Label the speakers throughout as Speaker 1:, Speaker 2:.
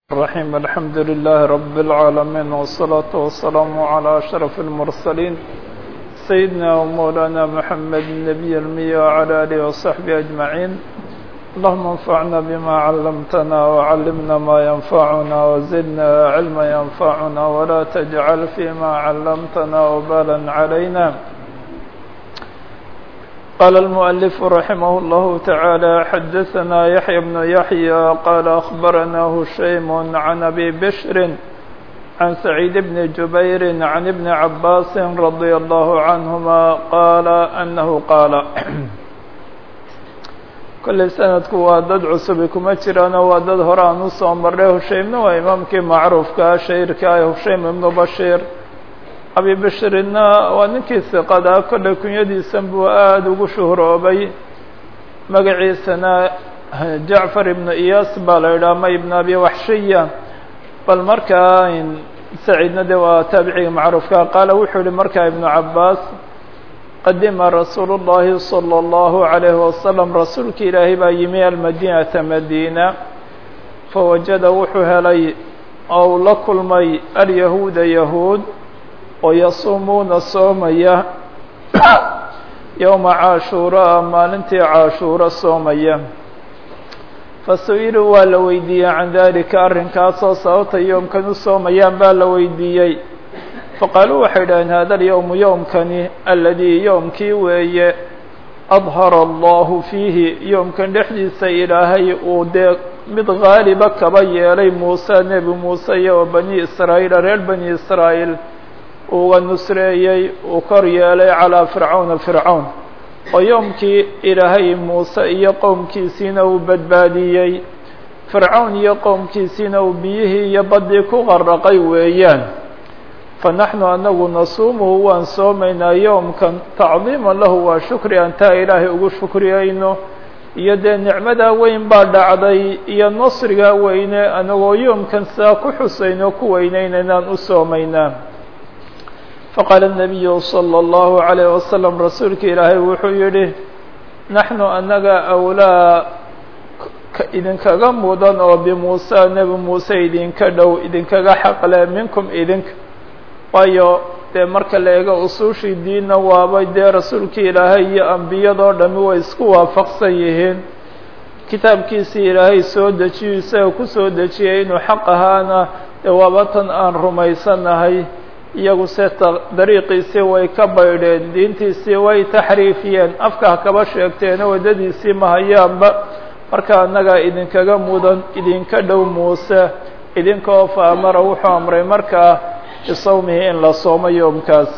Speaker 1: الرحيم الحمد لله رب العالمين والصلاة والسلام على أشرف المرسلين سيدنا ومولانا محمد النبي المية وعلى آله وصحبه أجمعين اللهم انفعنا بما علمتنا وعلمنا ما ينفعنا وزدنا علما ينفعنا ولا تجعل فيما علمتنا وبالا علينا قال المؤلف رحمه الله تعالى حدثنا يحيى بن يحيى قال أخبرنا هشيم عن أبي بشر عن سعيد بن جبير عن ابن عباس رضي الله عنهما قال أنه قال كل سندku waa dad cusubi kuma jiraano waa dad hore aan usoo marray hushaymna waa imaamkii macruufka shahirka ah hushaym ibnu bashiir abi bashirina waa ninkii siqada kolley kunyadiisan buu aada ugu shuhroobay magaciisana jacfar ibnu iyas baa la yidhaha ma ibn abi waxshiya bal markaa saciidna de waa taabiciga macruufka qaala wuxuu yihi markaa ibnu cabaas qadima rasuulu llahi salى اllahu عalayhi wasalam rasuulki ilaahay baa yimi almadinata madiina fawajada wuxuu helay ou la kulmay alyahuuda yahuud oo yasuumuuna soomaya yowma caashuuraa maalintii caashuuro soomaya fasu'iluu waa la weydiiyey can dalika arrinkaasoo sababta yoomkan u soomayaan baa la weydiiyey faqaaluu waxay dhaheen hada alyowmu yowmkani aladii yowmkii weeye adhara allahu fiihi yowmkan dhexdiisa ilaahay uu dee mid gaaliba kaba yeelay muuse nebi muuse iyo bani israa'iil reer bani israa'iil uga nusreeyey uu kor yeelay calaa fircawna fircawn oo yoomkii ilaahay muuse iyo qowmkiisiina uu badbaadiyey fircawn iyo qowmkiisiina uu biyihii iyo baddii ku qarraqay weeyaan fa naxnu anagu nasuumuhu waan soomaynaa yoomkan tacdiiman lahu waa shukri aan taa ilaahay ugu shukriyayno iyo dee nicmadaa weyn baa dhacday iyo nasrigaa weyne anagoo yoomkan sidaa ku xusayno ku weyneynanaan u soomaynaa faqaala الnabiyu salى اllahu عalayh wasalam rasuulka ilaahay wuxuu yihi naxnu anaga awlaa idinkaga mudan oo bimuusa nebi muuse idinka dhow idinkaga xaqle minkum idinka waayo dee marka la eego usuushii diinna waaba dee rasuulkii ilaahay iyo ambiyadoo dhami way isku waafaqsan yihiin kitaabkiisii ilaahay soo dejiyo isaga kusoo dejiyay inuu xaq ahaana dee waaba tan aan rumaysanahay iyagu se dariiqiisii way ka baydheen diintiisii way taxriifiyeen afka kaba sheegteena waddadiisii mahayaanba marka annagaa idinkaga mudan idinka dhow muuse idinkaoo fa amara wuxuu amray markaa bisawmihi in la soomo yoomkaas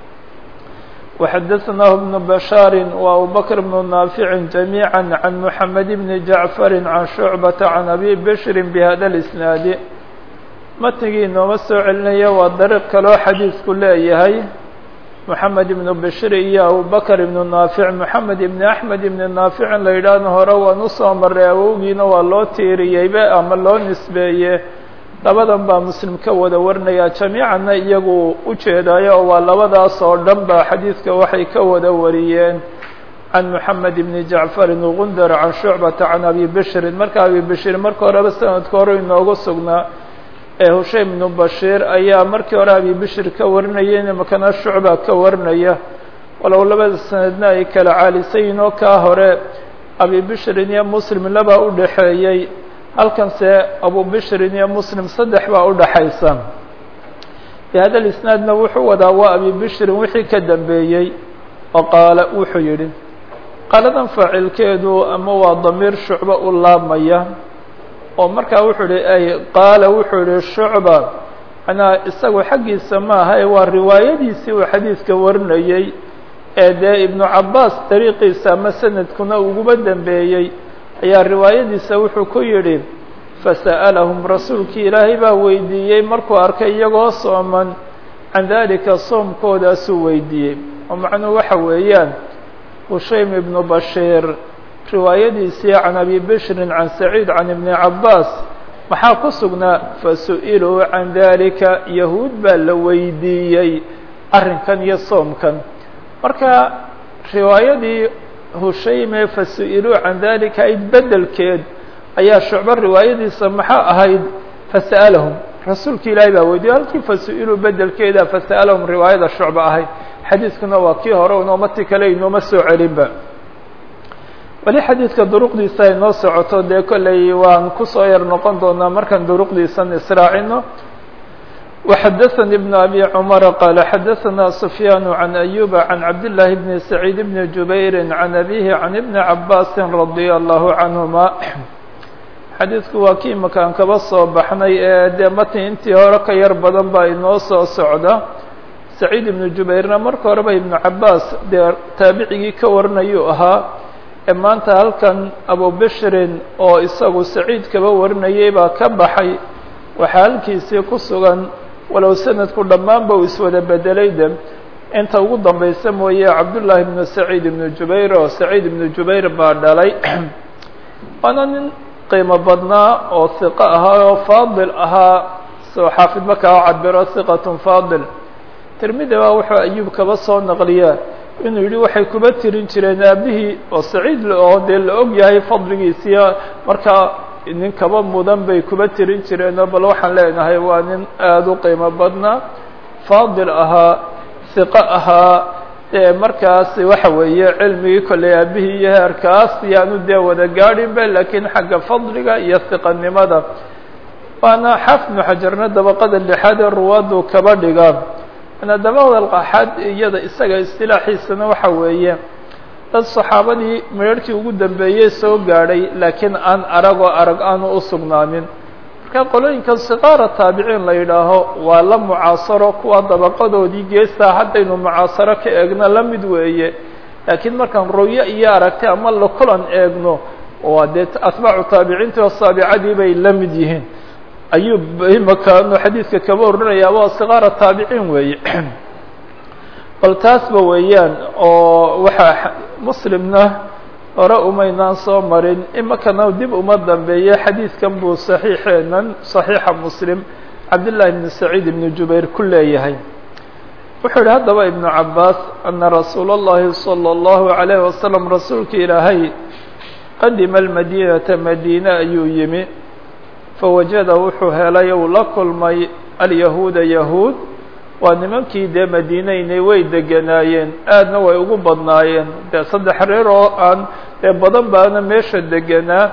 Speaker 1: وxadaثnah بن bashاar وabubakr بن naafiع جamيعا عan mحamed بn jaعfar عan شhucbaةa عan abi bshri bhada الإsnaadi matnigii inooma soo celinaya waa dariiq kaloo xadiidku leeyahay moxamed ibnu bashir iyo abubakr ibnu naafic moxamed ibni axmed ibni naaficin la yidhaahna hore waan usoo maray awowgiina waa loo tiiriyeybe ama loo nisbeeye labadan baa muslim ka wada warinaya jamiicanna iyagu u jeedaayo oo waa labadaas oo dhan ba xadiidka waxay ka wada wariyeen can moxamed ibni jacfarin gundar can shucbata can abi bishrin marka abi bishrin marka horeba sanadka hore inoogu sugnaa ee hushaym ibnu bashiir ayaa markii hore abi bishir ka warinaya imakana shucba ka warinaya walow labada sanadna ay kala caalisayiin oo kaa hore abi bishrin iyo muslim labaa u dhaxeeyey halkanse abu bishrin iyo muslim saddex baa u dhaxaysa bihada isnaadna wuxuu wadaa waa abi bishrin wixii ka dambeeyey oo qaala wuxuu yidhi qaaladan faacilkeedu ama waa damiir shucbo u laabmaya oo markaa wuxuu ihi ay qaala wuxuu yihi shucba manaa isagu xaggiisa maaha ee waa riwaayadiisii uu xadiidka warinayey ee dee ibnu cabaas dariiqiisa ama sanadkuna uguba dambeeyey ayaa riwaayadiisa wuxuu ku yidhi fasa'alahum rasuulkii ilaahay baa weydiiyey markuu arkay iyagoo sooman can dalika soomkoodaasuu weydiiyey oo macnuhu waxa weeyaan hushaym ibnu bashiir riwaayadiisii can abi bishrin can saciid can ibni cabaas maxaa ku sugnaa fasu'iluu can dalika yahuud baa la weydiiyey arrinkan iyo soomkan marka riwaayadii hushayme fasu'iluu can dalika ayd bedelkeed ayaa shucbo riwaayadiisa maxaa ahayd fasa'alahum rasuulki ilaahay baa weydiye halkii fasu-iluu bedelkeeda fasa'alahum riwaayada shucba ahayd xadiiskuna waa kii hore inooma ti kale inooma soo celinba weli xadiidka duruqdiisa ay noo socoto dee kolley waan kusoo yar noqon doonaa markaan duruqdiisan israacino وxdثnي بن أbي cمر qال xdثnا سفyان عن أيوب عن عبد الله بن سعيد بن جبير عن أبيه عن بن عباس رضي الله عنهما xadiidku waa kii makaan kaba soo baxnay ee dee mati intii hore ka yar badan baa inoo soo socda سacيid iبن jubayrna marka horeba iبن cabaas dee taabicigii ka warinayuu ahaa ee maanta halkan abubishrin oo isagu saciid kaba warinayay baa ka baxay waxaa halkiisii ku sugan walow sanadku dhammaanba uu iswada bedelay de inta ugu dambaysa mooye cabdullaahi ibnu saciid ibnu jubayr oo saciid ibnu jubayr baa dhalay waana nin qiimo badnaa oo hiqo ahaa oo faadil ahaa soo xaafid markaa o cabiro hiqatun faadil tirmidi baa wuxuu ayuub kaba soo naqliyaa inuu yidhi waxay kuba tirin jireen aabihii oo saciid oo dee la og yahay fadligiisiya markaa nin kaba mudan bay kuba tirin jireenoo bal waxaan leenahay waa nin aada u qiimo badnaa faadil ahaa hiqo ahaa dee markaas waxa weeye cilmigii kolley aabihii iyo heerkaas yaanu dee wada gaadhinba laakiin xagga fadliga iyo hiqanimada waana xaafid ibnu xajarna dabaqada lixaad ee ruwaadu kaba dhiga ana dabaqda alqaxaad iyada isaga istilaaxiisana waxa weeye dad saxaabadii meerhkii ugu dambeeyey soo gaadhay laakiin aan arag oo arag aanu u sugnaanin marka qolooyinkan siqaara taabiciin la yidhaaho waa la mucaasaro kuwa dabaqadoodii geestaa haddaynu mucaasaro ka eegno la mid weeye laakiin markaan royo iyo aragtay ama la kulan eegno waa dee atbaacu taabiciintii oo saabicadii bay la mid yihiin ayuu imakaanu xadiidka kaba orinayaa waa siqaara taabiciin weeye bal taasba weeyaan oo waxaa muslimna hore umaynaan soo marin imakana dib uma dambeeye xadiidkan buu saxiixeenan saxiixa muslim cabdillaahi ibni saciid ibni jubayr ku leeyahay wuxuu yihi haddaba ibnu cabaas ana rasuula اllahi salى اllahu عalayh wasalam rasuulka ilaahay qadima almadiinata madiine ayuu yimi fawajada wuxuu helay uu la kulmay alyahuuda yahuud waa nimankii dee madiinaynay way deganaayeen aadna way ugu badnaayeen dee saddex reer oo aan dee badan baana meesha deganaa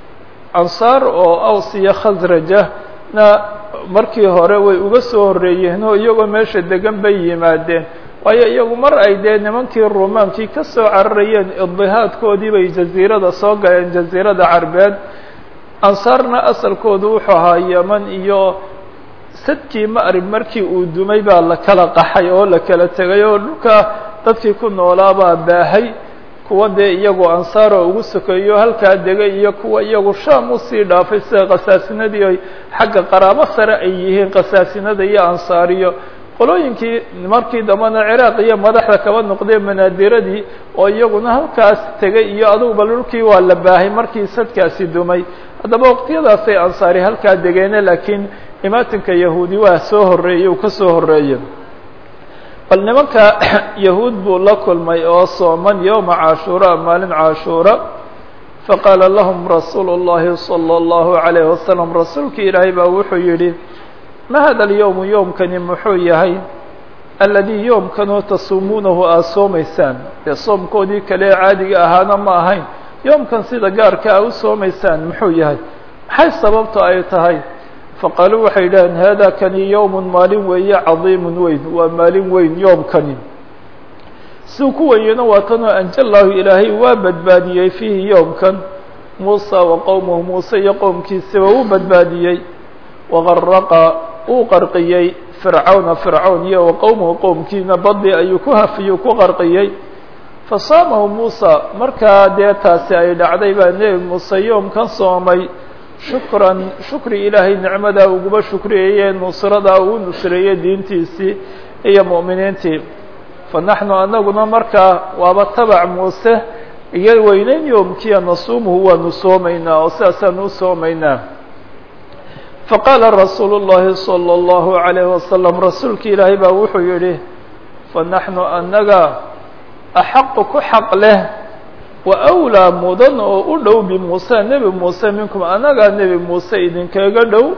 Speaker 1: ansaar oo aws iyo khasraja na markii hore way uga soo horreeyeen oo iyagoo meesha degan bay yimaadeen waayo iyagu mar ay dee nimankii rumaankii ka soo cararayeen idihaadkoodii bay jaziirada soo galeen jaziirada carbeed ansaarna asalkoodu wuxuu ahaa yeman iyo sadkii ma'rib markii uu dumay baa la kala qaxay oo la kala tegay oo dhulka dadkii ku noolaa baa baahay kuwa dee iyagu ansaar oo ugu sokeeyo halkaa degay iyo kuwa iyagu shaam usii dhaafay sida khasaasinadii ay xagga qaraabo sare ay yihiin khasaasinada iyo ansaariyo qolooyinkii markii dambena ciraaq iyo madaxda kaba noqdee manaadiradii oo iyaguna halkaas tegay iyo aduguba dhulkii waa la baahay markii sadkaasi dumay haddaba waqtiyadaasay ansaari halkaa degeene laakiin imaatinka yahuudi waa soo horreeyey uu ka soo horreeye bal nimanka yahuud buu la kulmay oo sooman yowma cashuura maalin cashuura faqaala lahum rasuulu اllahi salى اllahu عalayh wasalam rasuulkii ilaahay baa wuxuu yidhi ma hada alyowmu yoomkani muxuu yahay aladii yoomkanoo tasuumuunahu aada soomaysaan dee soomkoodii kale ee caadiga ahaana ma ahayn yoomkan sida gaarka a u soomaysaan muxuu yahay maxay sababto ay tahay faqaaluu waxay yidhaheen hada kani yowmun maalin weeye cadiimun weyn waa maalin weyn yoomkani siduu ku weyeno waa tanoo anjallahu ilaahay waa badbaadiyey fiihi yoomkan muusa wa qowmuhu muuse iyo qowmkiisaba uu badbaadiyey waqaraqa uu qarqiyey fircawna fircawn iyo wa qowmuhu qowmkiina badi ayuu ku hafiyey ku qarqiyey fasaamahu muusa markaa dee taasi ay dhacday baa nebi muuse yoomkan soomay shukran shukri ilaahay nicmadaa uguba shukriyeeye nusradaa uu nusreeyey diintiisii iyo mu'miniintii fa naxnu anaguna markaa waaba tabac muuse iyo weyneyn yoomkiya nasuumuhu waanu soomaynaa oo sidaasaanu u soomaynaa faqaala rasuulu llahi salى اllahu عalayh wasalam rasuulka ilaahay baa wuxuu yihi fanaxnu anaga axaqu ku xaq leh wa awlaa mudan oo u dhow bimuuse nebi muuse minkum anagaa nebi muuse idinkaga dhow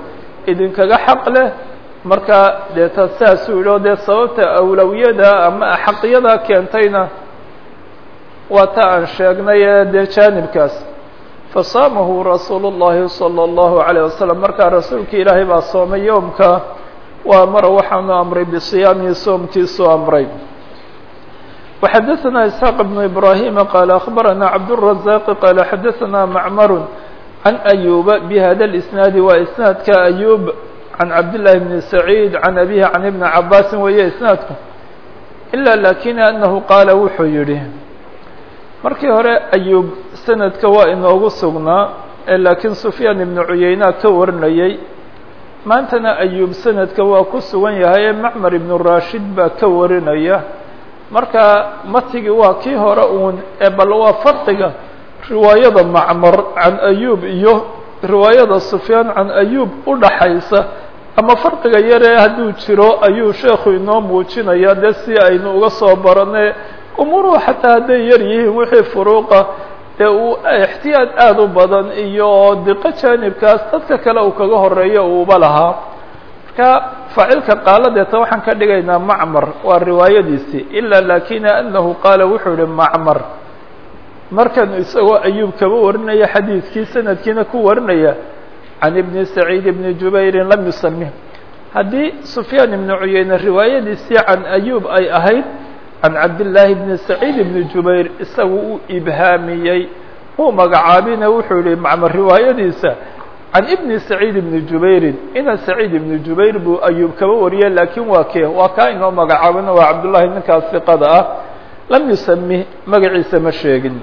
Speaker 1: idinkaga xaq leh markaa dee ta saasuu yidhi o dee sababta awlawiyada ama axaqiyada keentayna waa ta aan sheegnay ee dee jaanibkaas fasaamahu rasuulu الlahi salى الlahu عalيه wasalam markaa rasuulka ilaahay baa soomay yoomka waa mara waxaanu amray bisiyaamihi soomkiisuu amray وxadaثna isxaaq بn ibrahima qaal akhbarana cabdالrazaq qaal xadaثna macmar can ayuba bhada اlisnaadi waa isnaadka ayub can cabdالlahi bni saciid can abihi can ibni cabaasin weeye isnaadku ila lakina anahu qaala wuxuu yihi markii hore ayub sanadka waa inoogu sugnaa ee laakiin sufyaan ibnu cuyeyna ka warinayey maantana ayub sanadka waa ku sugan yahay ee macmar ibnu rashid baa ka warinaya marka matigii waa kii hore uun ee bal waa farqiga riwaayada macmar can ayub iyo riwaayada sufyaan can ayub u dhaxaysa ama farqiga yaree hadduu jiro ayuu sheekhu inoo muujinaya dee si aynu uga soo barane umuruhu xataa hadday yar yihiin wixii furuuqa dee uu ixtiyaad aada u badan iyo diqo jaanibkaas dadka kale uu kaga horeeyo uuba lahaa marka faacilka qaaladeeta waxaan ka dhigaynaa macmar waa riwaayadiisii ila lakina anahu qaala wuxuu yihi macmar markan isagoo ayuub kaba warinaya xadiidkii sanadkiina ku warinaya can ibni saciid ibni jubayrin lam yusamih haddii sufyaan ibnu cuyeyne riwaayadiisii can ayuub ay ahayd can cabdillaahi bni saciid ibni jubayr isagu uu ibhaamiyey uu magacaabina wuxuu yihi macmar riwaayadiisa can ibni saciid ibni jubayrin ina saciid ibni jubayr buu ayuub kaba wariyey laakiin waa kee waa kaa inoo magacaabina waa cabdullahi ninkaas siqada ah lam yusamih magaciisa ma sheegin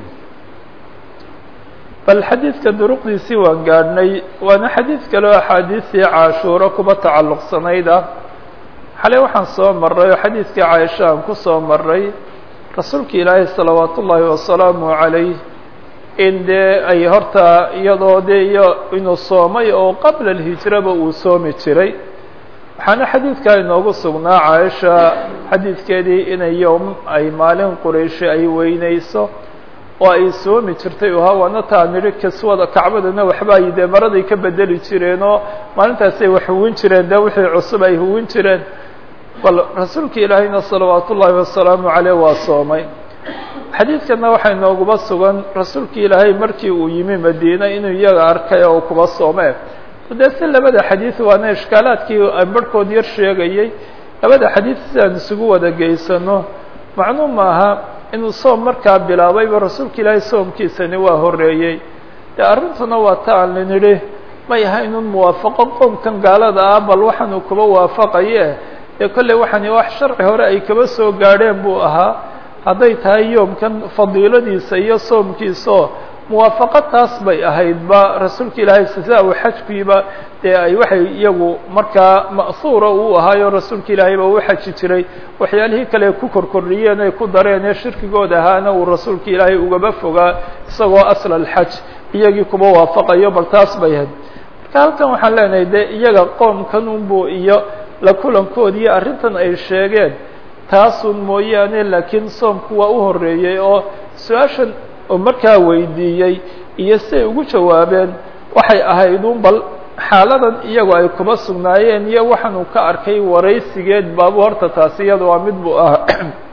Speaker 1: bal xadiidka duruqdiisii waan gaadhnay waana xadiid kaleo axaadiistii caashuuro kuba tacalluqsanayd ah xalay waxaan soo maray oo xadiidkii caaisha aan ku soo maray rasuulka ilaahay salawaat ullaahi wasalaamu calayh in dee ay horta iyadoo dee iyo inuu soomay oo qabla alhijraba uu soomi jiray waxaana xadiidkaa inoogu sugnaa caaisha xadiidkeedii inay yowm ay maalin qurayshi ay weynayso oo ay soomi jirtay uhaa waana taa nidhi kaswada kacbadana waxba ay dee maraday ka bedeli jireen oo maalintaasay wax huwin jireen dee wixii cusub ay huwin jireen bal rasuulka ilaahayna salawaat ullaahi wasalaamu caleyh waa soomay xadiidkana waxaa inooguba sugan rasuulka ilaahay markii uu yimi madiina inuu iyaga arkay oo kuba soomee dee si labada xadiid waana ishkaalaadkii barhkood yar sheegayey labada xadiid sidaan isugu wada geysano macnuu maaha inuu soom markaa bilaabayba rasuulka ilaahay soomkiisani waa horeeyey dee arrintuna waa ta aan linidhi may aha inun muwaafaqo qoomkan gaalada ah bal waxaanu kuba waafaqaye dee kolley waxaani wax sharci hore ay kaba soo gaadheen buu ahaa hadday tahay yoomkan fadiiladiisa iyo soomkiisaoo muwaafaqo taas bay ahaydba rasuulka ilaahay sisaa uu xajkiiba dee ay waxay iyagu markaa ma'huura uu ahaayo rasuulka ilaahay ba u xaji jiray waxyaalihii kale ku korkordhiyeen ay ku dareen ee shirkigood ahaana uu rasuulka ilaahay ugaba fogaa isagoo asl alxaj iyagii kuba waafaqayo bal taas bay ahayd marka halkan waxaan leenahay dee iyaga qoomkan unbu iyo la kulankood iyo arrintan ay sheegeen taasun mooyaane laakiin soomku waa u horeeyey oo su-aashan oo markaa weydiiyey iyo siay ugu jawaabeen waxay ahayd un bal xaaladan iyagu ay kuba sugnaayeen iyo waxaanu ka arkay waraysigeed baabu horta taasi iyada waa mid buu ahaa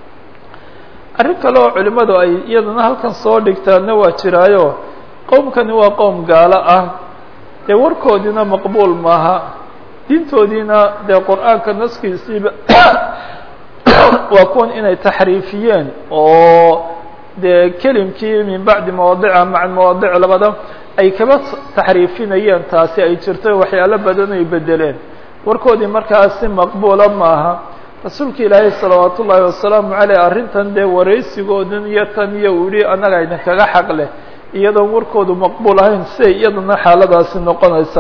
Speaker 1: arrin kale oo culimmadu ay iyadana halkan soo dhigtaanna waa jiraayo qowmkani waa qowm gaalo ah dee warkoodiina maqbuul maaha diintoodiina dee qur-aanka naskiisiiba waa kuwan inay taxriifiyeen oo dee kelimkii min bacdi mawaadica maca mawaadic labada ay kaba taxriifinayeen taasi ay jirto waxyaalo badan ay bedeleen warkoodii markaas si maqbuula maaha rasuulka ilaahay salawaat ullaahi wasalaamu caleyh arrintan dee waraysigoodan iyo tan iyo uu yihi annaga idinkaga xaq leh iyadoon warkoodu maqbuul ahayn siay iyadana xaaladaasi noqonaysa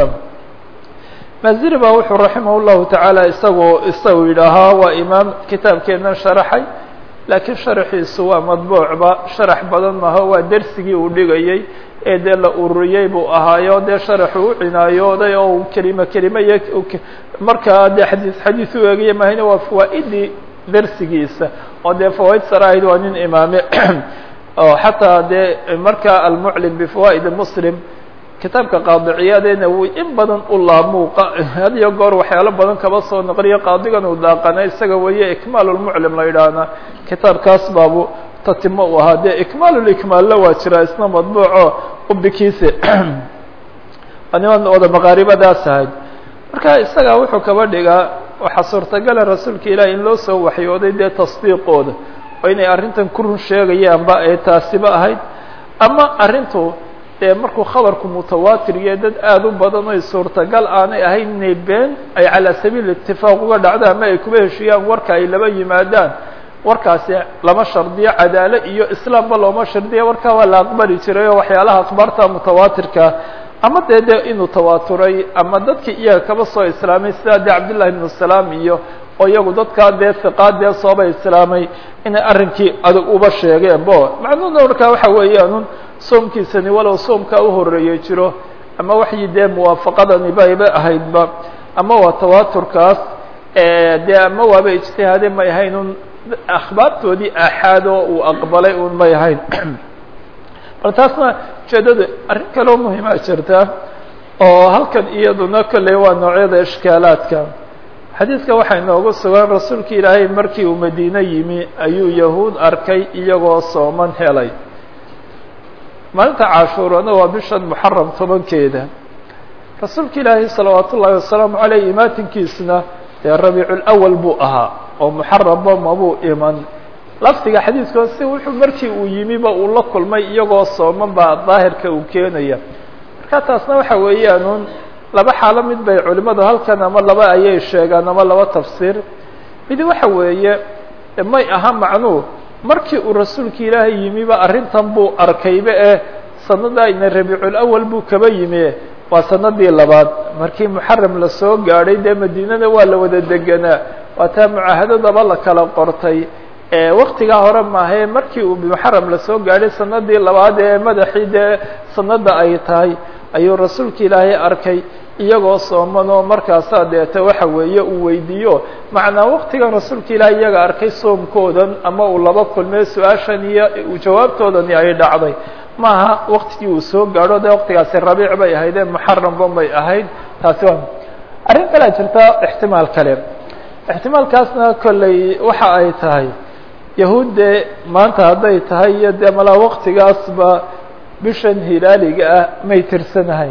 Speaker 1: maziri baa wuxuu raximah llahu tacaala isagoo isagu yidhaahaa waa imaam kitaabkeennan sharaxay laakiin sharaxiisu waa madbuucba sharax badan maha waa dersigii uu dhigayey ee dee la ururiyey buu ahaayo dee sharaxu u cinaayooday oo kelimo kelimo iyo markaa dee xadiis xadiis u eegaya mahayne waa fawaa-idii dersigiisa oo dee fawaaid saraahid waa nin imaame oo xataa dee markaa almuclim bifawaa'id muslim kitaabka qaadiciyadeena uu in badan u laamuuqa had iyo goor waxyaalo badan kaba soo noqliyo qaadigan uu daaqana isaga weeye ikmaalulmuclim la yidhaahna kitaabkaas baabu tatimo u ahaa dee ikmaalulikmaalla waa jiraa isna madbuuco ubikiise niman wada maqaaribadaas ahayd marka isagaa wuxuu kaba dhigaa waxaa suurtagala rasuulka ilahi in loo soo waxyooday dee tasdiiqooda oo inay arrintan ku run sheegayaanba ay taasiba ahayd ama arrintu dee markuu khabarku mutawaatir iyo dad aada u badan oy suurtagal aanay ahayn inay been ay calaa sabiil itifaaq uga dhacdo ama ay kuba heshiiyaan warka ay laba yimaadaan warkaasi lama shardiyo cadaalo iyo islaamba looma shardiya warkaa waa la aqbali jiray oo waxyaalaha akhbaarta mutawaatirka ama dee de inuu tawaaturay ama dadkii iyaga kaba soo islaamay sidaa dee cabdillahi ibnu salaam iyo oo iyagu dadkaa dee hiqaadee sooba islaamay inay arrinkii adag uba sheegeen bo macnuhuna markaa waxa weeyaanun soomkiisani walow soomkaa u horeeyey jiro ama waxyi dee muwaafaqadani bayba ahaydba ama waa tawaaturkaas dee ama waaba ijtihaade may ahayn un akhbaartoodii aaxaad oo uu aqbalay un may ahayn bal taasna ujeedada arrin kaloo muhimaa jirta oo halkan iyaduna kolley waa noocyada ishkaalaadka xadiidka waxaa inoogu sugan rasuulka ilaahay markii uu madiine yimi ayuu yahuud arkay iyagoo sooman helay maalinta cashuurana waa bishan muxaram tobankeeda rasuulka ilaahay salawaat ullaahi wasalaamu caleyh imaatinkiisna dee rabiiculawal buu ahaa oo muxaramba mabuu iman lafdiga xadiidkoo si wuxuu markii uu yimiba uu la kulmay iyagoo sooman baa daahirka uu keenaya marka taasna waxa weeyaanuun laba xaalo mid bay culimadu halkan ama laba ayay sheegaan ama laba tafsiir mid waxa weeye may aha macnuu markii uu rasuulka ilaahay yimiba arrintan buu arkayba eh sanada ina rabiiculawal buu kaba yimi waa sanadii labaad markii muxaram lasoo gaadhay dee madiinada waa la wada deganaa waa taa mucaahadadaba la kala qortay waktigaa hore maahae markii uu muxaram lasoo gaadhay sanadii labaad ee madaxii dee sanada ay tahay ayuu rasuulka ilaahay arkay iyagoo sooman oo markaasaa deeta waxa weeye uu weydiiyo macnaa waktigan rasuulka ilaahay iyaga arkay soomkoodan ama uu laba kulmee su-aashan iyo jawaabtoodani ay dhacday maaha waktigii uu soo gaadho de waktigaasi rabiic bay ahayd ee muxaramba bay ahayd taasi waa arrin kalea jirta ixtimaal kale ixtimaalkaasna kolley waxa ay tahay yahuud dee maanta hadday tahay iyo dee malaa waktigaasba bishan hilaaliga ah may tirsanahayn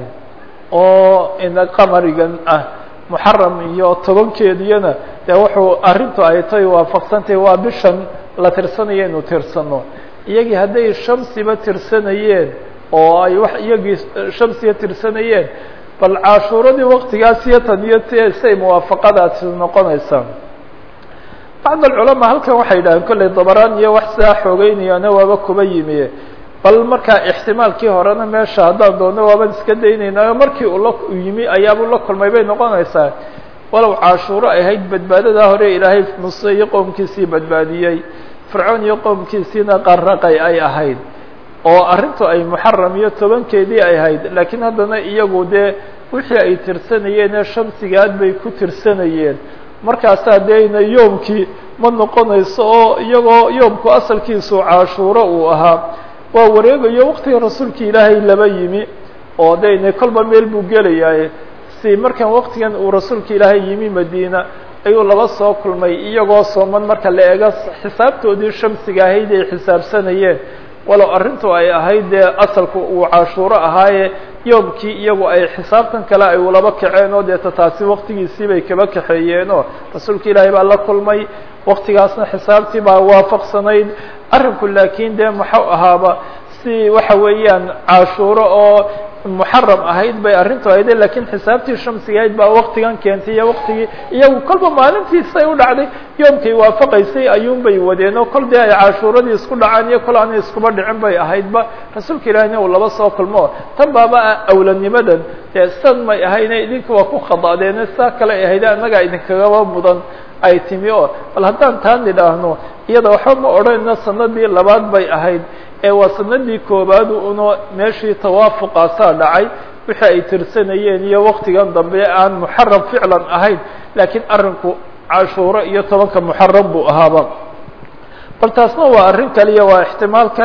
Speaker 1: oo ina qamarigan ah muxaram iyo tobankeediyana dee wuxuu arrintu ay tahay waafaqsantahay waa bishan la tirsanayo inu tirsano iyagii hadday shamsiba tirsanayeen oo ay wax iyagii shamsiga tirsanayeen bal cashuuradii waktigaas iyo tan iyo t say muwaafaqadaasi noqonaysaa bacd alculamaa halkan waxay yidhahdeen kolley dabaraan iyo wax sidaa xoogeynayaana waaba kuba yimi bal markaa ixtimaalkii horena meesha haddaan doonno waaban iska daynaynaayo markii uu la yimi ayaabuu la kulmay bay noqonaysaa walow cashuuro ay ahayd badbaadadaa hore ilaahay muse iyo qowmkiisii badbaadiyey fircoon iyo qowmkiisiina qarraqay ay ahayd oo arrintu ay muxaram iyo tobankeedii ay ahayd laakiin haddana iyagu dee wixii ay tirsanayeen ee shamsigaad bay ku tirsanayeen markaasaa deena yoomkii ma noqonayso oo iyagoo yoomku asalkiisu cashuuro uu ahaa waa wareegayo waktiga rasuulka ilaahay laba yimi oo dayna kolba meel buu gelayaaye si markan waktigan uu rasuulka ilaahay yimi madiina ayuu laba soo kulmay iyagoo sooman marka la eego xisaabtoodii shamsiga ahayd ay xisaabsanayeen walow arrintu ay ahayd dee asalku uu cashuuro ahaaye yoomkii iyagu ay xisaabtan kale ay ulaba kaceen oo deeta taasi waktigiisii bay kaba kaxeeyeenoo rasuulka ilaahay baa la kulmay waktigaasna xisaabtii baa waafaqsanayd arrinku laakiin dee muxuu ahaaba si waxa weeyaan cashuuro oo muxaram ahayd bay arrintu ahayde lakiin xisaabtii shamsiga ahayd baa waktigan keentay iyo waktigii iyagu kolba maalintiisay u dhacday yoomkay waafaqaysay ayuun bay wadeen oo kol dee ay cashuuradii isku dhacaan iyo kol aanay iskuba dhicin bay ahaydba rasuulka ilaahina uu laba soo kulmo tan baaba awlanimadan dee san may ahayne idinka waa ku khadaadeene saa kale ay ahayde annagaa idinkagaba mudan ay timi oo bal haddaan taan nidhaahno iyada waxba ma odhanayno sanadii labaad bay ahayd ee waa sanadii koobaad uno meeshii tawaafuqaasaa dhacay wixii ay tirsanayeen iyo waktigan dambe aan muxaram ficlan ahayn laakiin arrinku cashuuro iyo tobanka muxaram buu ahaaba bal taasna waa arrin kale iyo waa ixtimaal kale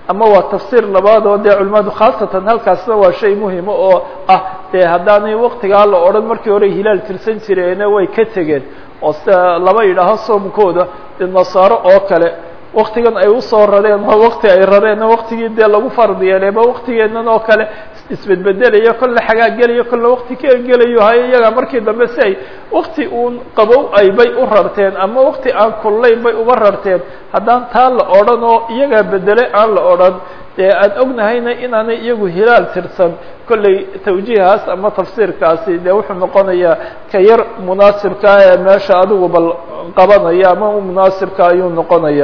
Speaker 1: ama waa tafsiir labaad oo dee culimadu khaasatan halkaasna waa shay muhima oo ah dee haddaanay waktigaa la odhan markii hore hilaal tirsan jireene way ka tegeen oo sida laba yidhaaho soomkooda dee nasaaro oo kale waktigan ay usoo rareen ma wakti ay rareen waktigii dee lagu fardi yeelay ma waktigeenan oo kale isbedbedelayo kolle xagaa gelayo kolle wakti ka gelayo hayo iyaga markii dambe si ay wakti uun qabow ay bay u rarteen ama wakti aan kullayn bay uga rarteen haddaan taa la odhan oo iyagaa bedele aan la odhan dee aan ognahayna inaanay iyagu hilaal tirsan kolley tawjiihaas ama tafsiirkaasi dee wuxuu noqonayaa ka yar munaasibkaa ee meesha adigu bal qabanaya ama munaasibka ayuu noqonaya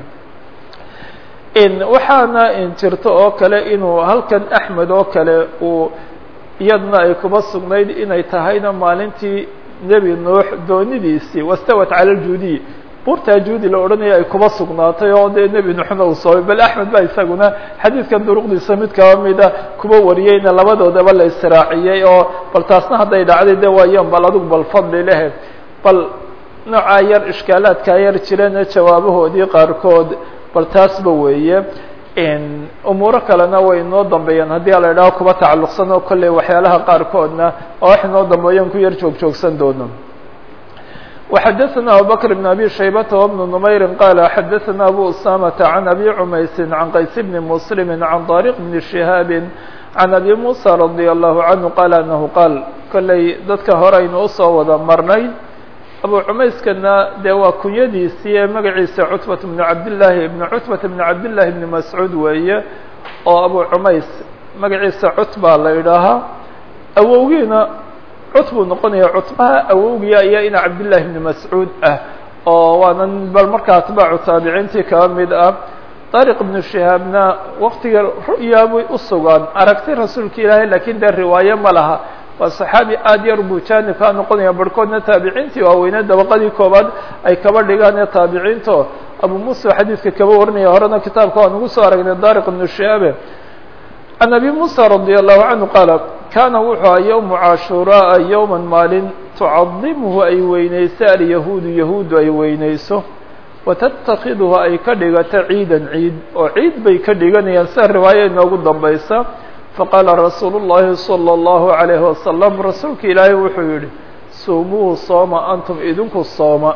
Speaker 1: waxaana jirto oo kale inuu halkan axmed oo kale uu iyadna ay kuba sugnayd inay tahayna maalintii nebi nuux doonidiisii wastawat cala ljuudiy buurtaa juudi la odhanaya ay kuba sugnaatay oo dee nebi nuuxna uu soobay bal axmed ba isaguna xadiidkan duruqdiisa mid kaba mida kuba wariyeyna labadoodaba la israaciyey oo bal taasna hadday dhacday de waayan bal adigu bal fadli lehe bal noocaa yar ishkaalaadkaa yar jirana jawaabahoodii qaarkood bal taasba weeye umuuro kalena way inoo dambeeyaan haddii ala idhaho kuba tacalluqsan oo kolley waxyaalaha qaarkoodna oo wax inoo dambeeyan ku yar joog joogsan doono وxdثna abubكر بن أbي شhaybة وبن نmayr qال xdثna أbو أسامة عن أbي عmayس عن qays بن مسلم عن طارق بن شهاaب عن أbي موسى رضي الله عنه qال أنه qاal kolley dadka hore aynu usoo wada marnay abu cumayskana dee waa kunyadiisii ee magaciisa cutbaة بن cabdاللahi بن cutbaة بن cabdاللahi بن mascuud weeye oo abu cumays magaciisa cutba la idhaahaa awowgiina cut buu noqonaya cutbaha awowgiya ayaa ina cabdالlahi بn mascuud ah oo waana bal markaa atbaacu taabiciintii kaba mid ah طariq بن shihaabna waktiga ru'yaabay usugaan aragti rasuulka ilaahay lakin dee riwaaye ma laha waa صaxaabi aad yar buu jaanib kaa noqonaya barhkoodna taabiciintii waaweyne dabaqadii koobaad ay kaba dhigaan ee taabiciinto abu musa xadiidka kaba warinaya horena kitaabka waan ugu soo aragnay dariq بن shihaabe عن أbي موسى رضي الله عنه qاaل kaana wuxuu aha yوم cاشhuراءa yوما maalin تucadiمhu ay weyneyso alyahuudu yahuudu ay weyneyso وتتakidhu ay ka dhigato ciida ciid oo ciid bay ka dhiganayaan sida riwaaya inoogu dambaysa faqاala rasuul الlahi صلى الlaهu عalيه وasلم rasuulka ilaahay wuxuu yihi sumuuhu sooma antum idinku sooma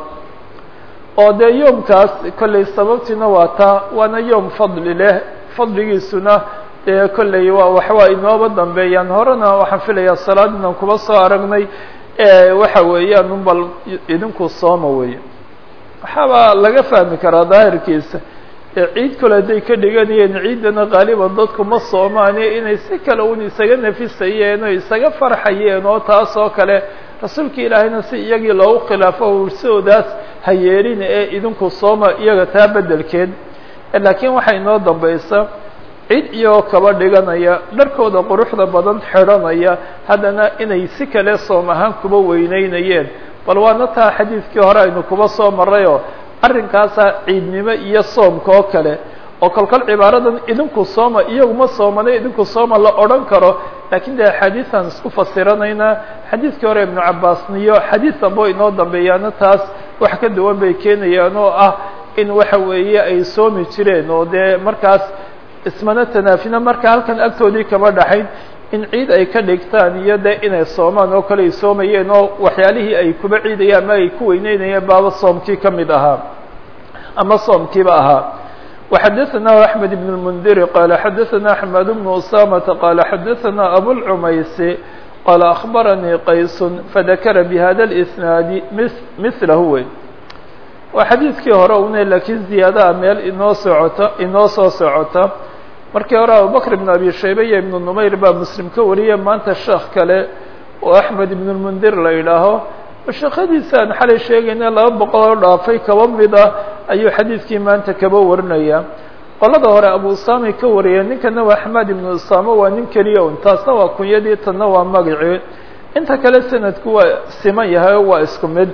Speaker 1: oo dee yoomkaas kolley sababtiina waa taa waana yoom fadli leh fadligiisuna dee kolley waa waxwaa inooba dambeeyaan horena waxaan filayaa salaad inaan kuba soo aragnay waxa weeyaan un bal idinku sooma weeye waxaaba laga fahmi karaa daahirkiisa ciid kale hadday ka dhiganayeen ciiddana qaaliban dadku ma soomaane inay si kale un isaga nafisayeen oo isaga farxayeen oo taas oo kale rasuulka ilaahayna si iyagii loogu khilaafo ursoodaas ha yeelin ee idinku sooma iyaga taa beddelkeed laakiin waxaa inoo dambaysa cid iyagoo kaba dhiganaya dharkooda quruxda badan xidhanaya haddana inay si kale soom ahaan kuba weyneynayeen bal waana taa xadiidkii hore aynu kuba soo marrayoo arrinkaasaa ciidnimo iyo soomka oo kale oo kolkol cibaaradan idinku sooma iyaguma soomana idinku sooma la odhan karo laakiin dee axaadiisaan isku fasiranaynaa xadiidkii hore ibnu cabbaasniyo xadiis dambo inoo dambeeyaana taas wax ka duwan bay keenayaan oo ah in waxa weeye ay soomi jireen oo dee markaas ismana tanaafina marka halkan agtoodii kama dhaxayn in ciid ay ka dhigtaan iyo de inay soomaan oo kale ay soomayeen oo waxyaalihii ay kuba ciidayaan ama ay ku weyneynayeen baaba soomkii ka mid ahaa ama soomkiiba ahaa وxadثna أحmed بن المنdir qال xadثna أحmed بن أسامة qال xadثna أbوالعmayس qال أخbarnيi qays fadakra bhada الإsناad mثlah wey waa xadiidkii hore une lakiin ziyaadaha meel inoo socota inoo soo socota markii hore abubakr بن abi shayba iyo iبن نmayr baa mslim ka wariyay maanta sheekh kale oo أحmed بن الmundir la idhaaho sheekadiisa aan xalay sheegayna laba boqol oo dhaafay kaba mid ah ayuu xadiidkii maanta kaba warinaya qolada hore abu usaamay ka wariyeen ninkana waa axmed ibnu usaama waa nin keliya un taasna waa kunyadii tanna waa magacii inta kale sanadku waa siman yahay oo waa isku mid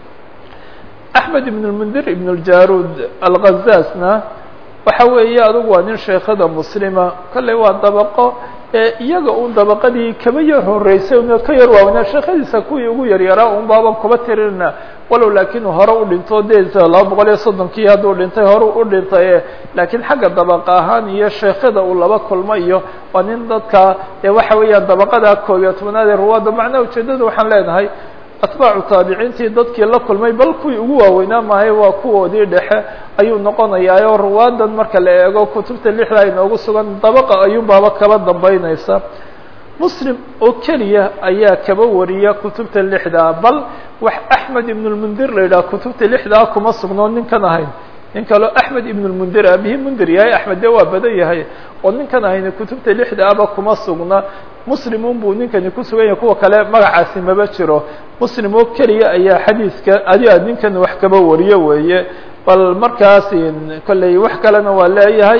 Speaker 1: axmed ibn lmundir ibn ljaruud alghazaasna waxa weeye adugu waa nin sheekhada muslima kolley waa dabaqo ee iyaga un dabaqadii kaba yar horeysay una ka yar waaweynaa sheekhadiisa kuwii ugu yaryaraa un baaban kuba tirinna walow laakiin hore u dhinto de laba boqol iyo soddonkii hadduu dhintay hore u dhintay laakiin xagga dabaqa ahaan iyo sheekhada uu laba kulmo iyo waa nin dadka dee waxa weeyaan dabaqada koob iyo tobnaad ee ruwaadda macnaha ujeedada waxaan leenahay atbaacu taabiciintii dadkii la kulmay bal kuwii ugu waaweynaa maahay waa kuwoodii dhexe ayuu noqonayaa oo ruwaadan marka la eego kutubta lixda ay noogu sugan dabaqa ayuunbaaba kaba dambeynaysa muslim oo keliya ayaa kaba wariya kutubta lixdaa bal wax axmed ibn lmundir la yidhaha kutubta lixdaa kuma sugno ninkan ahayn nin kaloo axmed ibn lmundir abihi mundir yahay axmed dee waa badan yahay oo ninkan ahayna kutubta lixdaaba kuma sugna muslimun buu ninkani ku sugan yahay kuwa kale magacaasi maba jiro muslim oo keliya ayaa xadiiska adiga ninkan wax kaba wariyo weeye bal markaas kolley wax kalena waa leeyahay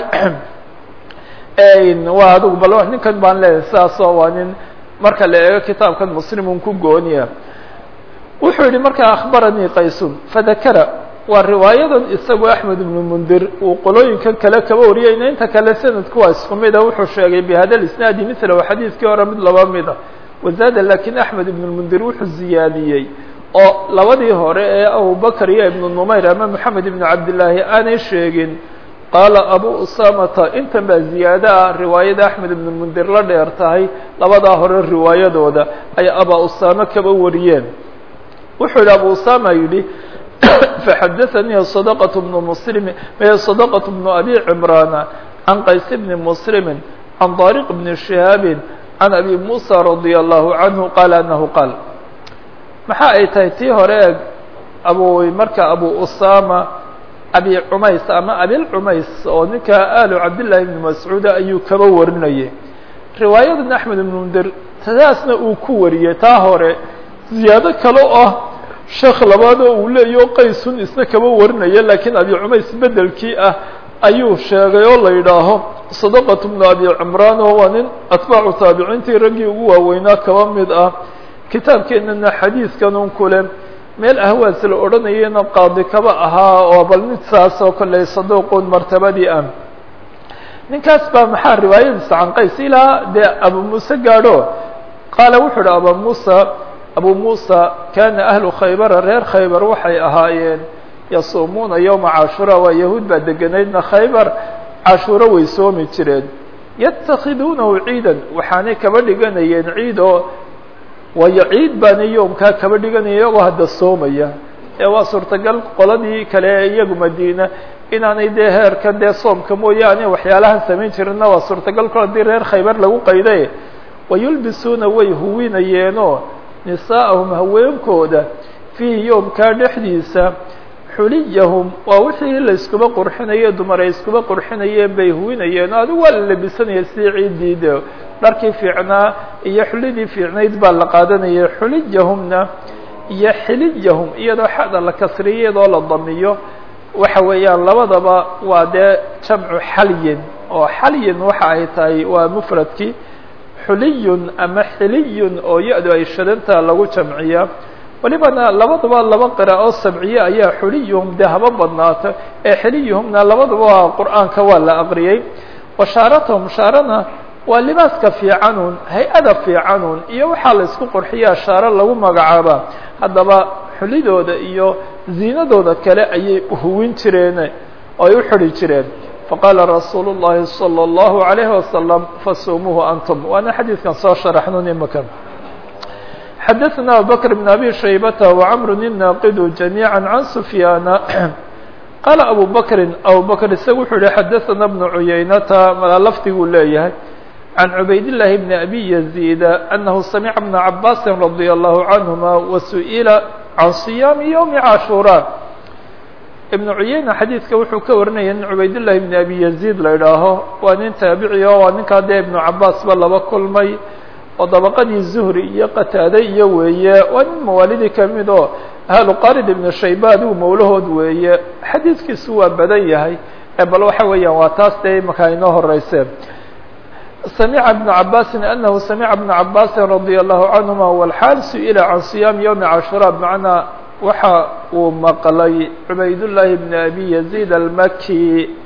Speaker 1: waa adigu bal ninkan baan leeyahay sidaasoo waa nin marka la eego kitaabkan muslimun ku gooniya wuxuu yihi markaa akhbaranii qaysun fadakara waa riwaayadan isagoo axmed ibnu mundir uu qolooyinkan kale kaba wariyayna inta kale sanadku waa isku mida wuxuu sheegay bihada isnaadi mila xadiiskii hore mid laba mida wazaada lakin axmed ibn lmundir wuxuu ziyaadiyey oo labadii hore ee abubakr iyo ibnu numayr ama moxamed ibnu cabdillaahi aanay sheegin qaala abu usamata intan baa ziyaado ah riwaayada axmed ibnu mundir la dheer tahay labadaa hore riwaayadooda ay aba usame kaba wariyeen wuxuu yihi abu usama yidhi فxdثnي صدقة بن مسلم صدقة بن أbي عمران عن qays بن مسلم عن طارق بن شهاaب عن أbي موسى رضي الله عنه قال أنه قال maxa ay tahay tii hore e abu marka أbو أسامة أbي cmays ama abilcmays oo ninka آl cabdاللahi بن مسعوud ayuu kaba warinayay riwaayadan أحmed بن mndir taasna uu ku wariyey taa hore ziyaado kale oo ah sheekh labaadoo uu leeyaho qaysun isna kaba warinaya lakiin abi cumays bedelkii ah ayuu sheegay oo la yidhaaho sadaqat bnu abi cimraan oo waa nin atbaacu taabiciintii raggii ugu waaweynaa kaba mid ah kitaabkeenana xadiiskan un kule meel ahwaas la odhanayana qaadi kaba ahaa oo bal mid saas oo kolley saduuqun martabadii ah ninkaas baa maxaa riwaayadiisa can qays ilaa dee abu muuse gaadho qaala wuxuu uhi aba muusa abu musa kana ahlu khaybara reer khaybar waxay ahaayeen yasuumuuna yowma cashuura waa yahuud baa deganaydna khaybar cashuuro way soomi jireen yatakhiduunahu ciidan waxaanay kaba dhiganayeen ciid oo waayo ciid baana yoomkaa kaba dhiganaya iyagoo hadda soomaya ee waa suurtagal qoladii kale ee iyagu madiina inaanay dee heerkan dee soomka mooyaane waxyaalahan samayn jirinna waa suurtagal kol haddii reer khaybar lagu qayday wayulbisuuna way huwinayeenoo nisaa'ahum haweenkooda fiihi yoomkaa dhexdiisa xuliyahum waa wixii la iskuba qurxinaye dumar ay iskuba qurxinayeen bay huwinayeen adigu waa la labisanaya sidii ciiddii de dharkii fiicnaa iyo xulidii fiicnayd baa la qaadanaya xuliyahumna iyo xiliyahum iyadoo xada la kasriyo iyadoo la damiyo waxa weeyaan labadaba waa dee jamcu xalyin oo xalyin waxa ay tahay waa mufradkii xuliyun ama xiliyun oo ya-du ay shadantaa lagu jamciyaa walibana labadaba laba qira oo sabciye ayaa xuliyuhum dee haba badnaato ee xiliyuhumna labadaba waa qur'aanka waa la aqriyey washaaratuhum shaarana waa libaaska fiicanun hay-ada fiicanun iyo waxaa la isku qurxiyaa shaaro lagu magacaabaa haddaba xulidooda iyo ziinadooda kale ayay huwin jireen oo ay u xidhi jireen faqaala rasuulu الlahi salى الlahu عalayه wasalam fasumuuhu antum waana xadiidkan soo sharaxnun imika xadaثna abubakr bn abi shaybata وcmr الnaaqidu جamيعا can sufyaana qaala abu bakri abu bakr isaga wuxuu yihi xadaثna bnu cuyaynata mala lafdiguu leeyahay can cubaydالlahi bni abi yaziida anahu samica bna cabaasi radي الlahu canهuma wasu'ila can صiyaami ywmi cashuura ibn cuyeyna xadiidka wuxuu ka warinaya nin cubaydullahi ibn abi yaziid la idhaaho waa nin taabici o waa ninkaa dee ibnu cabaasba laba kulmay oo dabaqadii zuhri iyo qataade iyo weeye waa nin mawaalidii kamid oo ahlu qarid ibnu shayba adigu mawlahood weeye xadiidkiisu waa badan yahay bal waxa weeyaan waa taas dee imaka inoo horeyseen samica ibnu cabaasin anahu samica ibnu cabaasin radia allahu canhuma walxaal su-ila can siyaami ywmi cashuura bmacnaa waxa uu maqlay cubaydullaahi bn abi yaziid almaki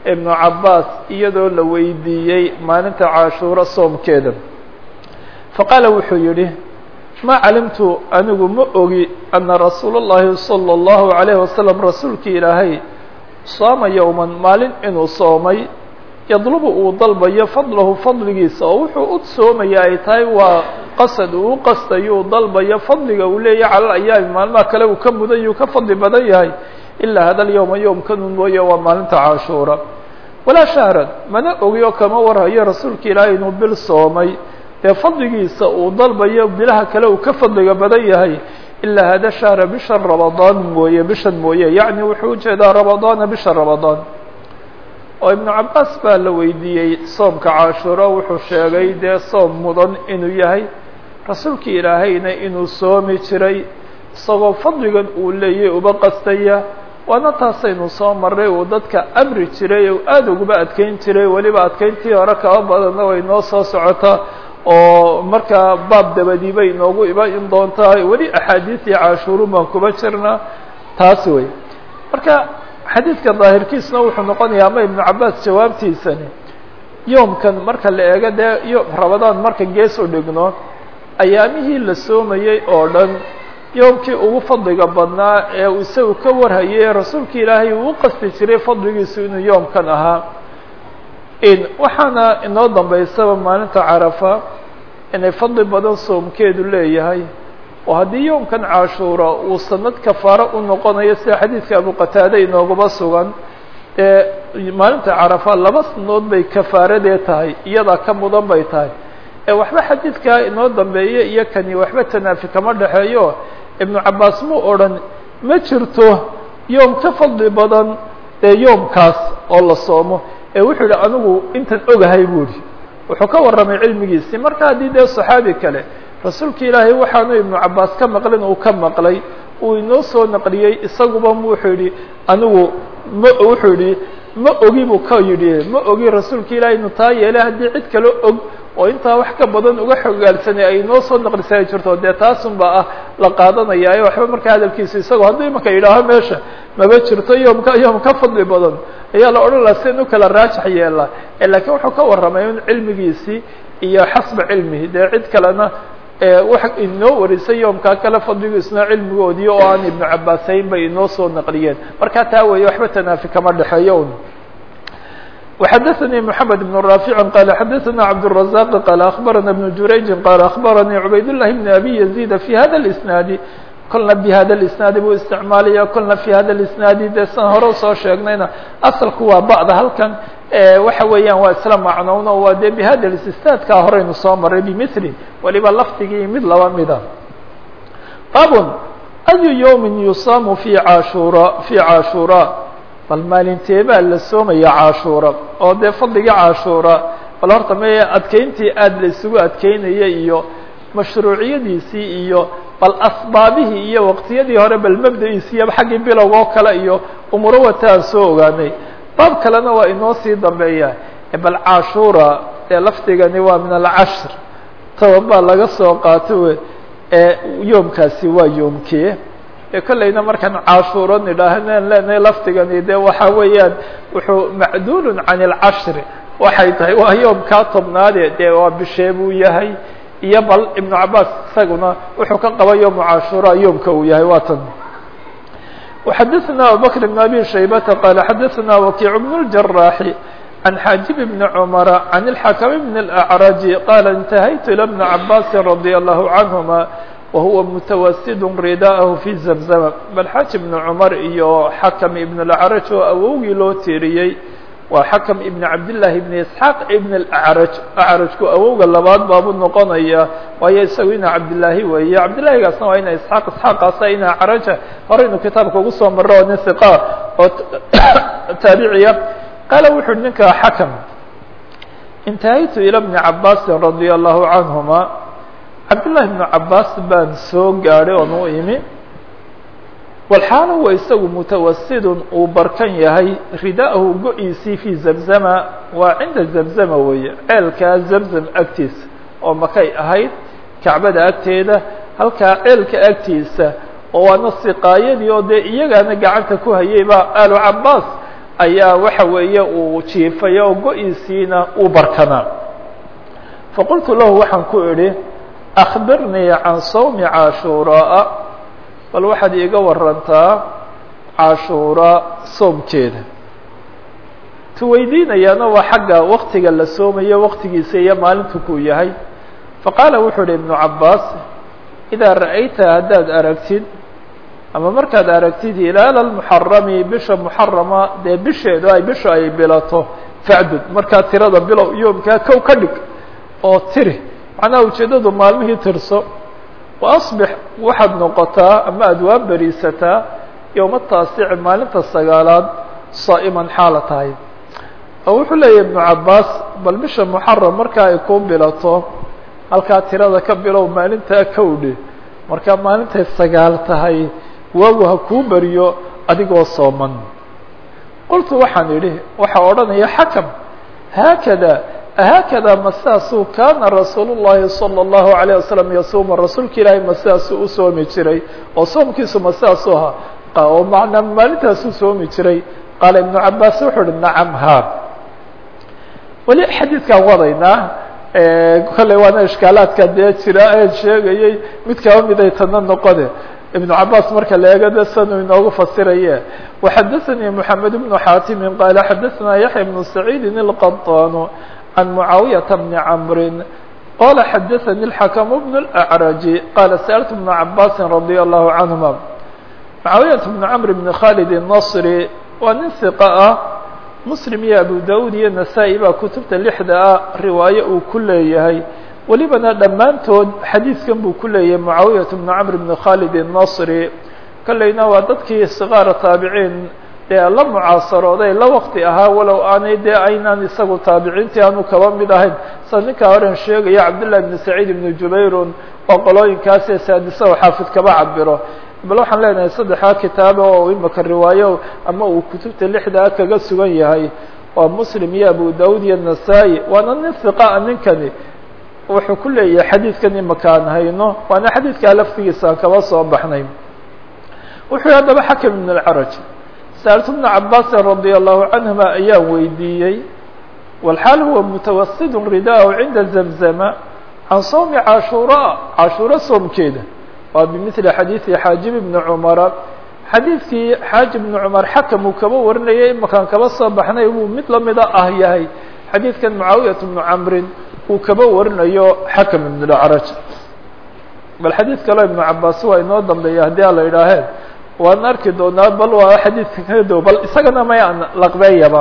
Speaker 1: ibnu cabaas iyadoo la weydiiyey maalinta cashuuro soomkeeda faqaala wuxuu yidhi ma calimtu anigu ma ogi ana rasuula اllahi salى اllahu عalayه wasalam rasuulkii ilaahay saama yowman maalin inuu soomay yadlubu uu dalbayo fadlahu fadligiisa oo wuxuu u soomaya ay tahay waa qasad uu u qastayo uu dalbayo fadliga uu leeyahy cala ayaami maalmaha kale uu ka mudan yuu ka fadli badan yahay ilaa hada alyowma yowmkanun mooye waa maalinta cashuura walaa shahran mana ogi oo kama warhayo rasuulka ilaahay inuu bil soomay dee fadligiisa uu dalbayo bilaha kale uu ka fadliga badan yahay ilaa hada shahra bisha rabadaan mooye bishan mooye yacni wuxuu ujeedaa rabadaana bisha rabadaan oo ibnu cabaas baa la weydiiyey soomka cashuuro wuxuu sheegay dee soom mudan inuu yahay rasuulkii ilaahayna inuu soomi jiray isagoo fadligan uu leeyay uba qastaya waana taasaynu soo marray uu dadka amri jiray oo aada uguba adkeyn jiray weliba adkeyntii hore kaba badanna way noo soo socotaa oo markaa baab dabadii bay inoogu iban doontaa weli axaadiisii cashuurun baan kuba jirnaa taas wey marka xadiidka daahirkiisna wuxuu noqonayaa ama ibnu cabaas jawaabtiisani yoomkan marka la eego dee yo rabadaan marka gees u dhigno ayaamihii la soomayey oo dhan yoomkii ugu fadliga badnaa ee uu isagu ka warhayay rasuulka ilaahay uu u qasti jiray fadligiisu inuu yoomkan ahaa waxaana inoo dambaysaba maalinta carafa inay fadli badan soomkeedu leeyahay oo haddii yoomkan cashuura uu sanad kafaaro u noqonayo sida xadiidka abu qataade inooguba sugan ee maalinta carafa laba sanadood bay kafaaradee tahay iyadaa ka mudan bay tahay ee waxba xadiidkaa inoo dambeeya iyo kani waxba tanaafi kama dhexeeyo ibnu cabaas mu odhan ma jirto yoom ka fadli badan ee yoomkaas oo la soomo ee wuxuu yihi anigu intan ogahay buu ihi wuxuu ka warramay cilmigiisii marka haddii dee saxaabi kale rasuulka ilaahay waxaanu ibnu cabaas ka maqlin uu ka maqlay uu inoo soo naqliyey isaguba wuxuu yihi anigu ma wuxuu yihi ma ogi buu ka yidhi ma ogi rasuulka ilahay inu taa yeelay haddii cid kale og oo intaa wax ka badan uga xogaalsanay ay inoo soo naqlisay ay jirto dee taasunba ah la qaadanayaayo waxba markaa hadalkiisa isagoo haddii imanka yidhaaho meesha maba jirto yoomka yoom ka fadli badan ayaa la odhan laha sin u kala raajax yeelaa laakiin wuxuu ka warramay in cilmigiisii iyo xasba cilmihi dee cid kalena wax inoo warisay yoomkaa kale fadligiisna cilmigoodii oo aan ibnu cabaasayn bay inoo soo naqliyeen markaa taa weeye waxba tanaafi kama dhexeeyo un وxdثnي محمد بن رافع قال xdثna عبدالرزاق قال أخبرنا بن جurayج قال أخبرني عbayd اللh بن أbي يزيد في hda الإسناaد kolna بhda الإسناaد buu استعmaalaya kolna في hda الإسناaد de san hore usoo sheegnayna asalku waa bعda halkan waxa weeyaan waa isla macnown waa de bhada اsتاadkaa horeynu soo maray بmثl waliba lafdigii mid laba mida bab أي يوم يuصام في ashura في cاشhurا bal maalintee baa la soomaya cashuura oo dee fadliga cashuura bal horta me adkeyntii aada la isugu adkeynaya iyo mashruuciyadiisii iyo bal asbaabihii iyo waqtiyadii hore bal mabda-iisi iyo xaggii bilowg oo kale iyo umuro wata aan soo ogaanay baab kalena waa inoo sii dambeeya bal cashuura ee lafdigani waa min alcashr toban baa laga soo qaato ee yoomkaasi waa yoomkee kollayna markaan cashuuro nidhaahnan leenahay lafdigani de waxa weeyaan wuxuu macduulun can اlcashri waxay tahay waa yoomkaa tobnaade dee waa bishee buu yahay iyo bal ibnu cabaas isaguna wuxuu ka qaba yoomu cashuura yoomka uu yahay waa tan وxadثna abubكر بن abي shaybةa qال xadثna وkiع بن الجراح عن xاaجب بن cمر عن الحكم بن الأعرج qال انتهyت إلى بن عabاس رضي الله عنهما وهuوa متwسd ridاءه في زمزم bal xاaج بن cمر iyo xakم iبن الأعرج oo awowgii loo tiiriyey waa xakم iبن cabdاللahi بن اسحاaq iبن الأعرج أعرجku awowga labaad baabu noqonaya waayo isagu ina cabdاللahi weeye cabdالlahigaasna waa ina isحاaq isحاaqaasa ina acraja horeynu kitaabka ugu soo maro oo nin ثiqa oo taabiciya qaala wuxu uhi ninka xakم انتهyت إلى بن عabاس رضي الله عنهما cabdاللahi بن cabaas baan soo gaadhay oon u imi walxaala wa isagu mutawasidun uu barkan yahay rida'ahu go-iisii fii zamzama waa cinda zamzama weeye ceelkaa zamzam agtiisa oo makay ahayd kacbada agteeda halkaa ceelka agtiisa oo waana siqaayadii oo dee iyagaana gacanta ku hayay baa aalu cabaas ayaa waxa weeye uu jiifay oo go-iisiina uu barkanaa faqultu lahu waxaan ku idhi akbirnii can sawmi cashuuraa bal waxaad iiga warantaa cashuura soomkeeda tu weydiinayaana waa xagga waktiga la soomayo waktigiisa iyo maalintu kuu yahay faqaala wuxuu uhi ibnu cabaas idaa ra'ayta haddaad aragtid ama markaad aragtid hilaala lmuxarami bisha muxarama dee bisheedu ay bisha ay bilato facdud markaa tirada bilow yoomkaa kow ka dhig oo tiri macnaha ujeeddadu maalmihii tirso wa asbix waxaad noqotaa ama aada waa beriisataa yowma taasici maalinta sagaalaad saa'iman xaala tahay oo wuxuu leeyahy ibnu cabaas bal bisha muxaram markaa ay kuu bilato halkaa tirada ka bilow maalintaa kowdhe markaa maalintay sagaal tahay waagu ha kuu beriyo adigoo sooman qultu waxaan idhi waxaa odhanaya xakam haakada haakada ma sidaasuu kaana rasuul llahi salى اllahu alayه wasalam yasuuma rasuulka ilaahay ma sidaasuu u soomi jiray oo soomkiisu ma sidaasuu ahaa oo macnaa maalintaasuu soomi jiray qaala ibnu cabaas wuxuu uhi nacam ha weli xadiidkaan wadaynaa kolley waana ishkaalaadka dee jira ee sheegayey mid kaba miday tana noqode ibnu cabaas marka la eego de sanuu inoogu fasiraye waxadaثanii moxamed bnu xaatimi qaala xadaثanaa yaxya bnu saciidi اlqaطaanu can mucaawiyaةa bni camri qala xadaثani اlxakm bn اlأcraji qaala sa'altu bna cabaasi radي allahu canهuma mucaawiyaة bnu camr bni khalid الnصri waa nin hiqa ah muslim iyo abu dawud iyo nasaa-i baa kutubta lixda ah riwaaye uu ku leeyahay welibana dhammaantood xadiidkan buu ku leeyahay mucaawiyat bnu camr bni khalid الnasri kolleyna waa dadkii sikaara taabiciin dee la mucaasarooday la waqti ahaa walow aanay dee aynaan isagu taabiciintii aanu kaba mid ahayn sida ninkaa horen sheegaya cabdالlah bni saciid ibni jubayrun oo qolooyinkaasee saadisa oo xaafid kaba cabiro bal waxaan leenahay saddexdaa kitaaba oo imaka riwaayo ama uu kutubta lixdaa kaga sugan yahay waa muslim iyo abu dawud iyo nasaa-i waana nin hiqaa ninkani wuxuu ku leeyahay xadiidkan imaka aan hayno waana xadiidkaa laftigiisa aan kaba soo baxnay wuxuu yihi haddaba xakim ibn اlcaraj sa'altu bna cabaasin radia allahu canhuma ayaan weydiiyey walxaal huwa mutawasidun ridaahu cinda zamzama can sawmi cashuura cashuuro soomkeeda waa bimili xadiidi xaajib ibni cumara xadiidkii xaajib ibni cumar xakam uu kaba warinayay imakaan kaba soo baxnay wuu mid lamida ah yahay xadiidkan mucaawiyat bnu camrin uu kaba warinayo xakam ibn lacraj bal xadiid kaleo ibnu cabaas waa inoo dambeeya haddii ala idhaaheen waan arki doonaa bal waa xadiidka ka dow bal isagana may aan laqbeeyaba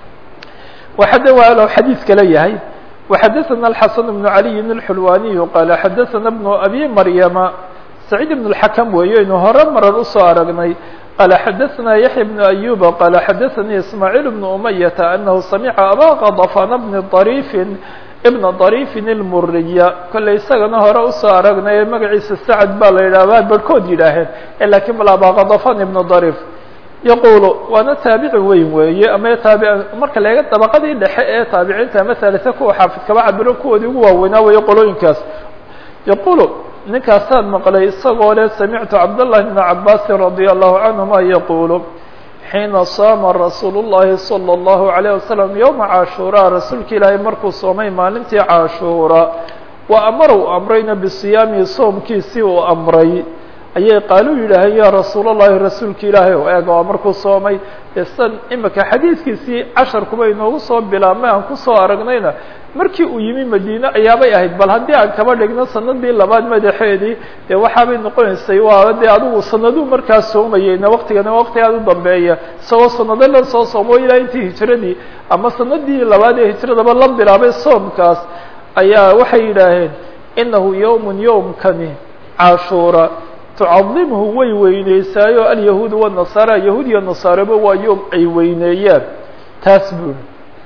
Speaker 1: waxade waa xadiid kale yahay وxadaثna الxaسن بن عaliي الxulwaniي qaala xadaثna بن abi maryama سacيid بن الxakم weeye inu hore marar usoo aragnay qaala xadaثna yaحya بن أyuba qaala xadaثanii ismaaعيل بن أمyةa أnahu samca aba qضفan بn ضrيfi بna ضrيفin الmuriya kolley isagana hore usoo aragnay magaciisa sacd baa la yidhah barhkood yidhaaheen lakiin bal aba qضفan ibn ضrيf yaqulu waana taabici weyn weeye ama taabi marka la eega dabaqadii dhexe ee taabiciinta ama halisa kuwa xaafid kaba cabiro kuwoodii ugu waaweynaa weeye qolooyinkaas yaqulu ninkaasaan maqlay isagoo le samictu cabdالlahi bna cabaasin radia allahu canهuma yaqulu xiina saama rasuulu الlahi salى الlahu عalيه wasalam yowma cashuura rasuulka ilaahay markuu soomay maalintii cashuura wa amara u amrayna bisiyaamihi soomkiisii uu amray ayay qaalu yidhaaheen ya rasuul الlahi rasuulka ilaahay o eeg waa markuu soomay san imika xadiidkiisii casharkuba inoogu soo bilaabmay aan kusoo aragnayna markii uu yimi madiine ayaabay ahayd bal haddii aan kaba dhigno sanadii labaad madaxeedii dee waxaabay noqonaysay waa dee adigu sanaduu markaa soomayeyna waktigana waqti aad u dambeeya isagoo sanado la soo soomo ilaa intii hijiradii ama sanadii labaad ee hijiradaba la bilaabay soomkaas ayaa waxay yidhaaheen inahu yowm yowmkani cashuura tucadimhu way weyneysaayo alyahuud wanasaara yahuud iyo nasaaraba waa yoom ay weyneeyaan taas buuri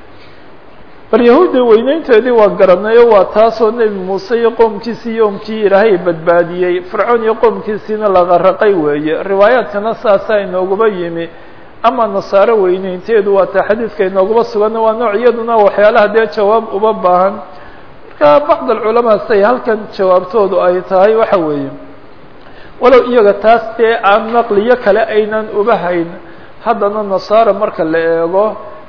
Speaker 1: bal yahuudda weyneynteedii waa garanayo waa taasoo nebi muuse iyo qoomkiisii yoomkii ilaahay badbaadiyey fircoon iyo qoomkiisiina lagaraqay weeye riwaayaadkana saasaa inooguba yimi ama nasaaro weyneynteedu waa taa xadiidka inooguba sugan waa nooc iyaduna waxyaalaha dee jawaab uba baahan marka bacd alculamaa say halkan jawaabtoodu ay tahay waxa weeye walow iyaga taas dee aan naqliyo kale aynan uba hayn haddana nasaara marka la eego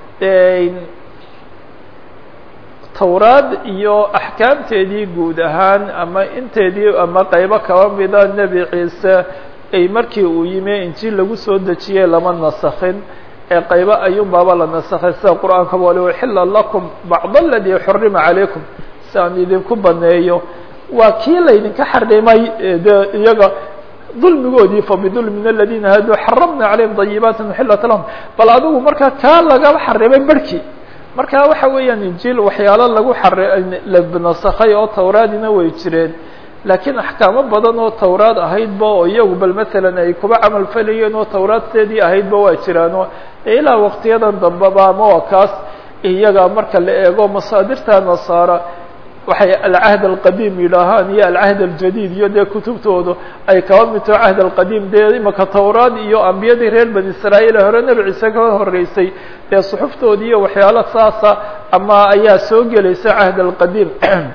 Speaker 1: towraad iyo axkaamteedii guud ahaan ama inteedii ama qaybo kaba mida nebi ciise ay markii uu yimi injiil lagu soo dejiyey lama nasakhin ee qaybo ayuunbaaba la nasakhay sida qur-aanka wali uxila lakum bacd aladii xurima calaykum si aan idinku baneeyo waa kii laydinka xarimay de iyaga dulmigoodii fabidulmi min aladina haaduu xaramna calayhim dayibaati uxilat lahum bal adigu markaa kaa lagaba xarimay barhkii marka waxa weeyaan injiil waxyaalo lagu xalanasakhay oo towraadina way jireen laakiin axkaamo badan oo towraad ahaydba oo iyagu bal masalan ay kuba camal falayeen oo towraadteedii ahaydba waa jiraano ilaa waqtiyadan dambeba ama waa kaas iyaga marka la eego masaadirta nasaara waxay alcahd alqadiim yidhaahaan iyo alcahd aljadiid iyo dee kutubtoodu ay kaba midto cahd alqadiim dee imaka towraad iyo ambiyadii reer bani israa'iil hore nebi ciise ka horeysay dee suxuftoodi iyo waxyaalo saasa ama ayaa soo gelaysa cahd alqadiim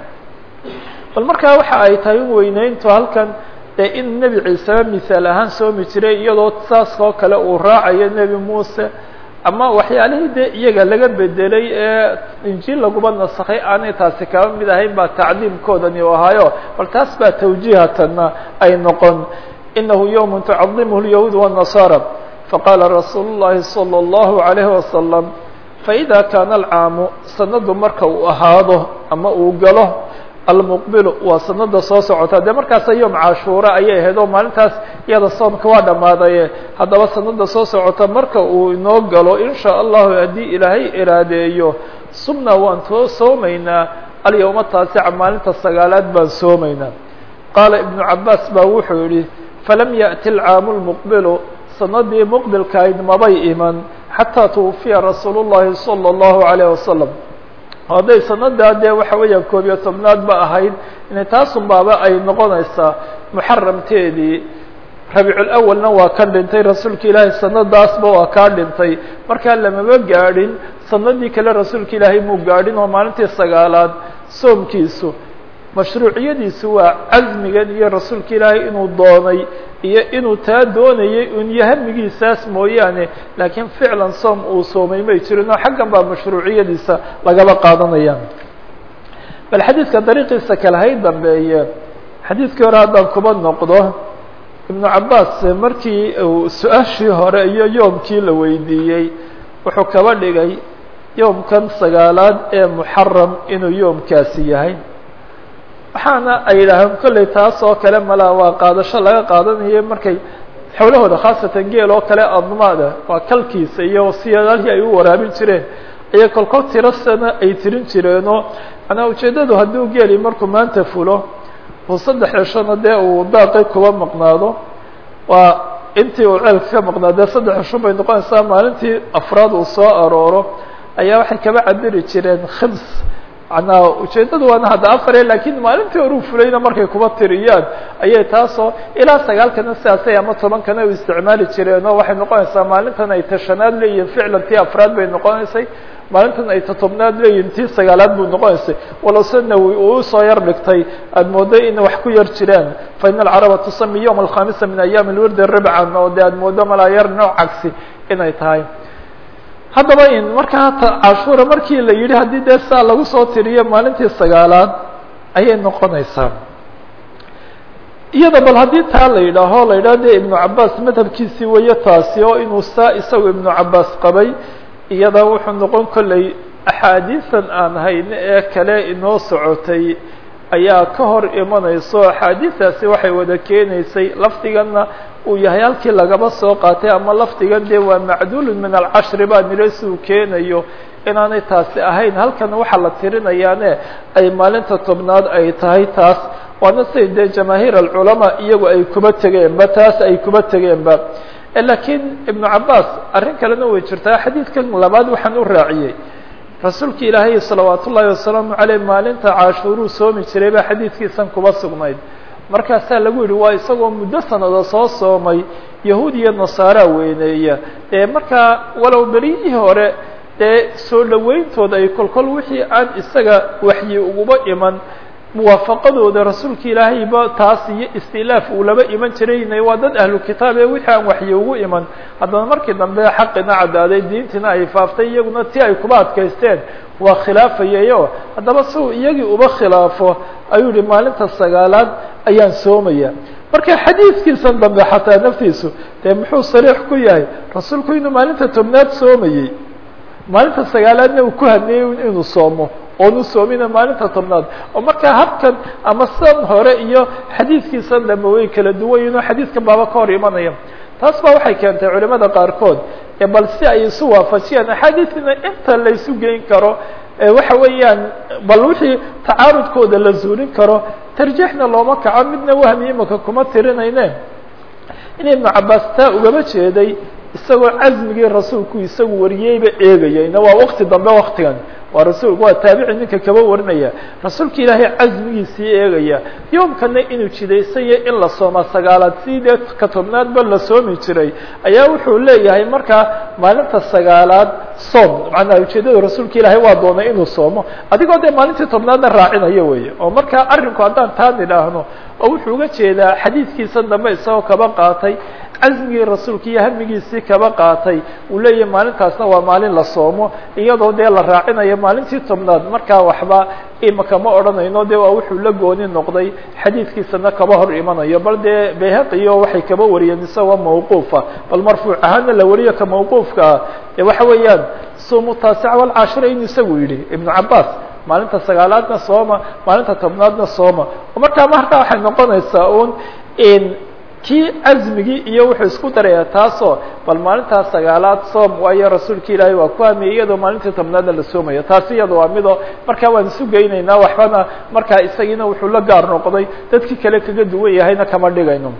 Speaker 1: bal markaa waxa ay tahay in weyneyntu halkan dee in nebi ciiseba misaal ahaan soomi jiray iyadoo saas oo kale uu raacayo nebi muuse ama waxyaalihii dee iyaga laga bedelay ee injiil laguma nasakhay aanay taasi kaba mid ahayn baa tacdiimkoodani u ahaayo bal taas baa tawjiihatanna ay noqon inahu yowm tucadimuhu lyahuud wالnasaara faqaala rasuulu llahi salى اllahu عalayhi wasalam faإida kaana alcaamu sanadu marka uu ahaado ama uu galo almuqbilu waa sanada soo socota dee markaasa yom cashuura ayay ahayd oo maalintaas iyada soomka waa dhammaadaye haddaba sanada soo socota marka uu inoo galo in sha allahu haddii ilaahay iraadeeyo subna waan too soomaynaa alyawma taasica maalinta sagaalaad baan soomaynaa qaala ibnu cabaas baa wuxuu yihi falam yaأti alcaamu lmuqbilu sanadii muqbilkahayd mabay iman xataa twufiya rasuulu llahi salى اllahu عalayh wasalam hadday sanadaa dee waxa weeyaan koob iyo tobnaad ba ahayd inay taasun baaba ay noqonaysaa muxaramteedii rabiiculawalna waa ka dhintay rasuulka ilaahay sanadaasba waa kaa dhintay markaa lamaba gaadhin sanadii kale rasuulka ilaahay muu gaadhin oo maalintii sagaalaad soomkiisu mashruuciyadiisu waa casmigan iyo rasuulka ilaahay inuu doonay iyo inuu taa doonayay un iyo hamigiisaas mooyaane laakiin ficlan soom uu soomay may jirin oo xaggan baa mashruuciyadiisa lagaba qaadanaya bal xadiidka dariiqiisa kale hay dambeeye xadiidkii hore haddaan kuba noqdo ibnu cabaas markii uu su-aashii hore iyo yoomkii la weydiiyey wuxuu kaba dhigay yoomkan sagaalaad ee muxaram inuu yoomkaasi yahay waxaana ay yidhaahaan kolley taas oo kale malaa waa qaadasho laga qaadanayo markay xowlahooda khaasatan geel oo kale admaada waa kalkiisa iyo siyaalihii ay u waraabin jireen ayay kolkol tiro sana ay tirin jireenoo manaa ujeeddadu hadduu geeli markuu maanta fulo uu saddex ceshona dee uu daaqay kuba maqnaado waa intii uu ceelka ka maqnaado dee saddex cesho bay noqonaysaa maalintii afraad uu soo arooro ayaa waxay kaba cabiri jireen khims manaa ujeeddadu waana hadda afare lakiin maalintii horuu fulayna markay kuba tiriyaan ayay taasoo ilaa sagaalkana sidaasay ama tobankana u isticmaali jireen oo waxay noqonaysaa maalintan ay tashanaad leeyihin ficlan tii afraad bay noqonaysay maalintan ay tatobnaad leeyihin tii sagaalaad buu noqonaysay walow sanawi uu usoo yar dhigtay aada mooday ina wax ku yar jiraan fa ina alcaraba tusami yowma alkhamisa min ayaami lwirdi ribcan oo de aada moodo malaa yar nooc cagsi inay tahay haddaba in markaa cashuura markii la yidhi haddii dee saa lagu soo tiriyo maalintii sagaalaad ayay noqonaysaa iyada bal haddii taa la yidhaaho la yidhaho de ibnu cabaas madhabkiisii weeye taasi oo inuu saa isagu ibnu cabaas qabay iyada wuxuu noqon kolley axaadiisan aan hayne ee kale inoo socotay ayaa ka hor imanayso axaadiistaasi waxay wada keenaysay lafdiganna uu yahay halkii lagaba soo qaatay ama lafdigan dee waa macduulun min alcashri baa nire si uu keenayo inaanay taasi ahayn halkan waxaa la tirinayaane ay maalinta tobnaad ay tahay taas waana siday dee jamaahiir alculamaa iyagu ay kuba tegeenba taas ay kuba tegeenba lakiin ibnu cabaas arrin kalena way jirtaa xadiidkan labaad waxaan u raaciyey rasuulka ilaahay salawaat ullaahi wasalaamu caleyh maalinta cashuuruu soomi jiray baa xadiidkiisan kuba sugnayd markaasaa lagu yidhi waa isagoo muddo sanada soo soomay yahuud iyo nasaaraa weyneeya ee markaa walow beriyihii hore dee soo dhoweyntooda ay kolkol wixii aan isaga waxyi uguba iman muwaafaqadooda rasuulka ilaahayba taas iyo istilaaf uu laba iman jirayna waa dad ahlu kitaab ee wixii aan waxyi ugu iman haddana markii dambe xaqina caddaaday diintiina ay faaftay iyaguna ti ay kuba adkaysteen waa khilaafayayo haddaba si uu iyagii uba khilaafo ayuu yihi maalinta sagaalaad ayaan soomaya marka xadiidkiisan dambe xataa naftiisu dee muxuu sariix ku yahay rasuulku inuu maalinta tobnaad soomayey maalinta sagaalaadna uu ku hadneeyey inuu soomo oonu soomina maalinta tobnaad oo markaa habkan ama san hore iyo xadiidkiisan dambe way kala duwan yihin oo xadiidkan baaba ka hor imanaya taas baa waxay keentay culimada qaarkood ee bal si ay isu waafajiyaan axaadiidna inta la isu geyn karo waxa weeyaan bal wixii tacaarudkooda la zuulin karo tarjiixna looma kaco midna wahmi imaka kuma tirinayne in ibnu cabaas taa ugaba jeeday isagoo casmigii rasuulku isagu wariyeyba eegayayna waa wakti dambe waktigan waa rasul waa taabici ninka kaba warinaya rasuulka ilaahay casmigiisii eegaya yoomkana inuu jidaysanya in la sooma sagaalaad sidee ka tobnaadba la soomi jiray ayaa wuxuu leeyahay markaa maalinta sagaalaad soom macnaa ujeedada rasuulka ilaahay waa doonay inuu soomo adigoo dee maalintii tobnaadna raacinayo weeye oo markaa arrinku haddaan taa nidhaahno oo wuxuu uga jeedaa xadiidkiisa dambe isagoo kaba qaatay casmigii rasuulka iyo hamigiisii kaba qaatay uu leeyahay maalintaasna waa maalin la soomo iyadoo dee la raacinayo maalintii tobnaad markaa waxba imaka ma odhanayno de waa wuxuu la gooni noqday xadiidkiisana kaba hor imanayo bal dee bayhaqiyo waxay kaba wariyeen isagoo mawquufa bal marfuuc ahaana la wariyo ka mawquufka ah dee waxa weeyaan sumu taasica walcaashira inuu isagu yidhi ibnu cabaas maalinta sagaalaadna sooma maalinta tobnaadna sooma markaa markaa waxay noqonaysaa un kii casmigii iyo wuxuu isku daraya taasoo bal maalintaas sagaalaad soom waayo rasuulka ilaahay waa ku hamiyey iyadoo maalintii tobnaadna la soomayo taasi iyada waa mido markaa waan isu geynaynaa waxbana markaa isagiina wuxuu la gaar noqday dadkii kale kaga duwan yahayna kama dhigayno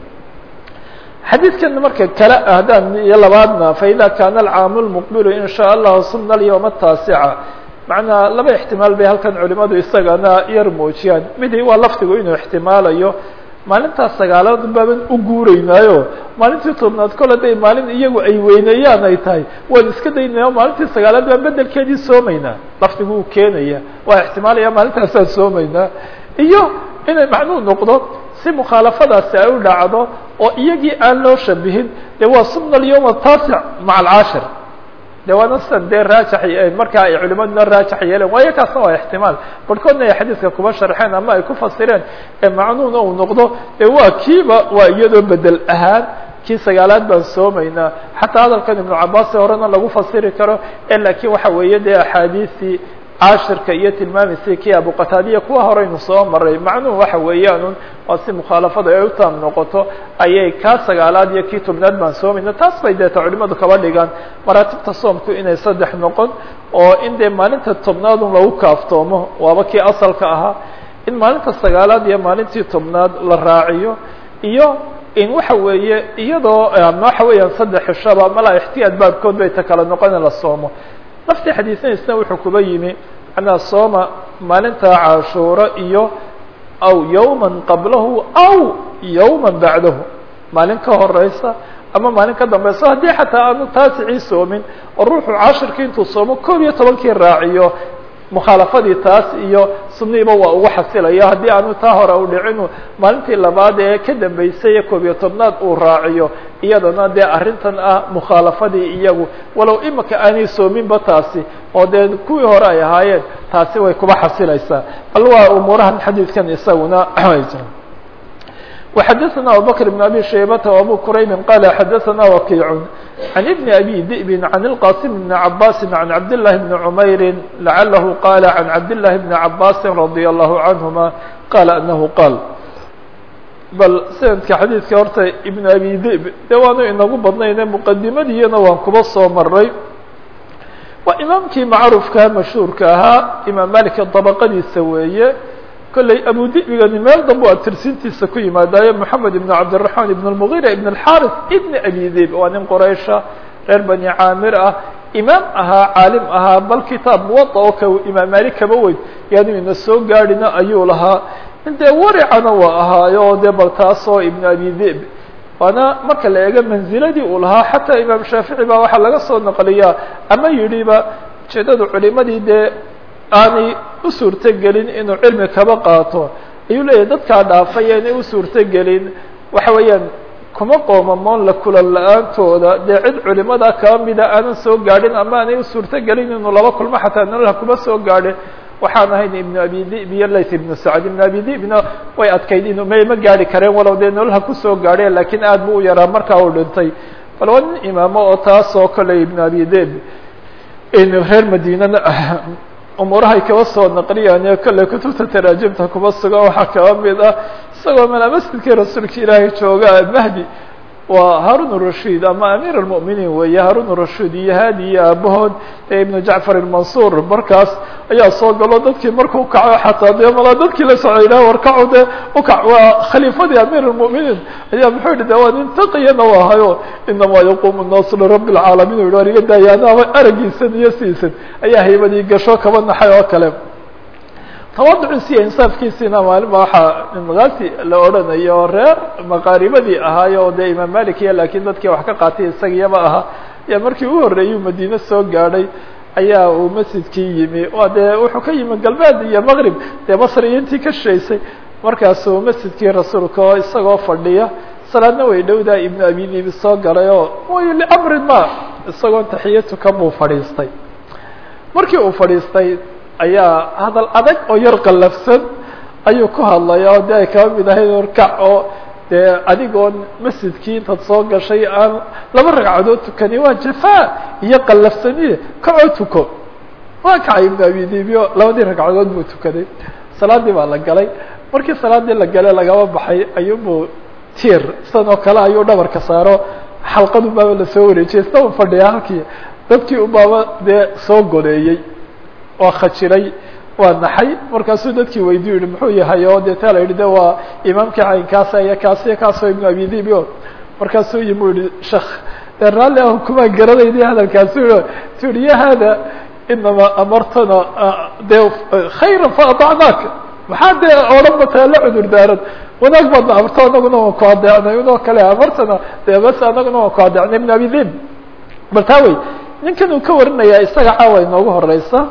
Speaker 1: xadiidkan marka kale haddaan iyo labaadna faida kaana alcaamu lmuqbilu in shaa allahu sumna alyawma ataasica macnaa laba ixtimaal bay halkan culimadu isagana yar muujiyaan midi waa lafdigu inuu ixtimaalayo maalintaas sagaalaad baaban u guuraynaayo maalintii tobnaad kol hadday maalin iyagu ay weyneeyaan ay tahay waan iska daynaya maalintii sagaalaad baan bedelkeedii soomaynaa lafdigu uu keenaya waa ixtimaalaya maalintaasaan soomaynaa iyo inay macnuu noqdo si mukhaalafadaasi ay u dhacdo oo iyagii aan loo shabihin dee waa sumna alyawm ataasic maca alcaashir de waana sidan dee raajax markaa ay culimaduna raajax yeeleen waayo kaasna waa ixtimaal barhkoodna ay xadiidka kuba sharxeen ama ay ku fasireen ee macnuuna uu noqdo e waa kiiba waa iyadoo bedel ahaan kii sagaalaad baan soomaynaa xataa hadalkan ibnu cabaasi horena lagu fasiri karo e laakiin waxa weeye dee axaadiistii caashirka iyo tilmaamaysay kii abuqataadiya kuwa horeynu soo maray macnuhu waxa weeyaanun waa si mukhaalafada ay u taam noqoto ayay kaa sagaalaad iyo kii tobnaad baan soomayna taas bay deeta culimadu kaba dhigaan maraatibta soomku inay saddex noqon oo in dee maalinta tobnaadun lagu kaaftoomo waaba kii asalka ahaa in maalinta sagaalaad iyo maalintii tobnaad la raaciyo iyo in waxa weeye iyadoo waxa weeyaan saddex ishaba malaa ixtiyaad baabkood bay ta kala noqon in la soomo laftii xadiisanaysna wuxuu kuba yimi macnaa sooma maalinta cashuuro iyo aw yawman qablahu aw yawman bacdahu maalin ka horeysa ama maalin ka dambeysa haddii xataa aanu taasicii soomin oo ruuxu cashirkii intuu soomo koob iyo tobankii raaciyo mukhaalafadii taas iyo sunniiba waa ugu xasilaya haddii aanu taa hore u dhicinu maalintii labaad ee ka dambeysay ee koob iyo tobnaad uu raaciyo iyadana dee arrintan ah mukhaalafadii iyagu walow imika aanay soominba taasi oo dee kuwii hore ay ahaayeen taasi way kuba xasilaysaa bal waa umuurahan xadiidkan isaguna وxdثna abubكر بن أbي شhaybة وأbو كرayb qال xdثna وkيع عن بن أbي ذئب عن القاسم بن عباس عن عبد الله بن عمyر لعله qال عن عبد الله بن عباس رضي الله عنهما qال أنه qال bal snadka xadيidka horta iبن أbي ذئب de waanu inagu badnayne مqadimadiyana waan kuba soo maray waa imaamkii macruفka mashhuurka ahaa imaam malik طبqadiisa weeye kolley abu dibigani meel dambe a tirsintiisa ku yimaadaayo moxamed ibn cabdiraxmaan ibn اlmugira ibn اlxaris ibn abi dib waa nin qoraysha reer bani caamir ah imaam ahaa caalim ahaa bal kitaab muwada oo ka imaam malik kaba weyn yaanu ina soo gaadhina ayuu lahaa dee waricana waa ahaayo oo dee bal taasoo ibn abi dib waana marka la eego manziladii uu lahaa xataa imaam shaafici baa waxaa laga soo naqliyaa ama yidhiba ujeedada culimadii dee aanay u suurtogelin inuu cilmi kaba qaato ayuu leeyahay dadkaa dhaafay inay u suurtogelin waxa weeyaan kuma qoomamoon la kulan la-aantooda dee cid culimada kaba mida aanan soo gaadhin ama aanay u suurtogelin inuu laba kulmo xataa nololha kuma soo gaadhin waxaan ahayn ibnu abi dib iyo layt ibnu sacd ibnu abi dibna way adkayd inuu m ma gaari kareen walow dee nololha kusoo gaadheen lakiin aad bu u yaraa markaa uu dhintay bal waa nin imaamo oo taas oo kale ibnu abi dib reer madinana umuurahay kaba soo naqliyaan ee kale kutubta taraajimta kuma sugan waxaa kaba mid ah isagoo mala masjidkii rasuulka ilaahay jooga mahdi waa haarun rashid ama amiir اlmؤminiin weeye haarun rashid iyo haadi iyo aabahood ee ibnu jacfar اmansuur markaas ayaa soo galo dadkii markuu kaco xataa dee mala dadkii la socday ilah warkaco dee ukac waa khaliifadii amiir اlmؤminiin ayaa muxuu yihi de waa nin taqiyana u ahayo inamaa yaqumu الnaasu lirabi اlcaalamiin u war iga daaya anaaba aragiisan iyo siisan ayaa haybadii gasho kaba naxay oo kale tawaduciisi iyo insaafkiisiina maalin ba waxaa makaasi la odhanayo oo reer maqaaribadii ahaayo oo dee imaam malik iyo lakiin dadkii wax ka qaatay isagiyaba ahaa ayaa markii u horreeyuu madiine soo gaadhay ayaa uu masjidkii yimi waa dee wuxuu ka yimi galbeed iyo maqrib dee masr iyo intii ka shishaysay markaasuu masjidkii rasuulka oo isagoo fadhiya salaadna way dhowdaa ibnu abi dibi soo galay oo way licamrin ma isagoo taxiyatu ka buu fadhiistay markii uu fadhiistay ayaa hadal adag oo yar qallafsan ayuu ku hadlaya oo de ay kaba mid ahayd orkac oo dee adigoon masjidkii intaad soo gashay aan laba ragcadood tukani waa jafaa iyo qallafsaniye kacoo tuko waa kacay ibnu abi dibio labadii ragcadood buu tukaday salaadii baa la galay markii salaadii la gale lagaba baxay ayuunbuu tiir sidan oo kale ayuu dhabarka saaro xalqadu baaba lasoo wareejiyay sida u fadhiya halkii dadkii ubaaba dee soo goleeyey waa khajiray waa naxay markaasuu dadkii weydiyu yihi muxuu yahay oo deeta la yidhi de waa imaamkii caynkaasa iyo kaas iyo kaasoo ibnu abi dib o markaasuu yimi u yihi shek dee raalli ah kumaa garanayni hadalkaasu i tu yihi ya hada inamaa amartana dee khayra faadacnaak maxaa dee odhan bataa la cudur daaran wanaag baadna amarto anaguna waan ku adeecnay unoo kale amartana dee bas anaguna waan ku adeecnay ibnu abi dib bal taa wey ninkan uu ka warinaya isaga caawa inoogu horeysa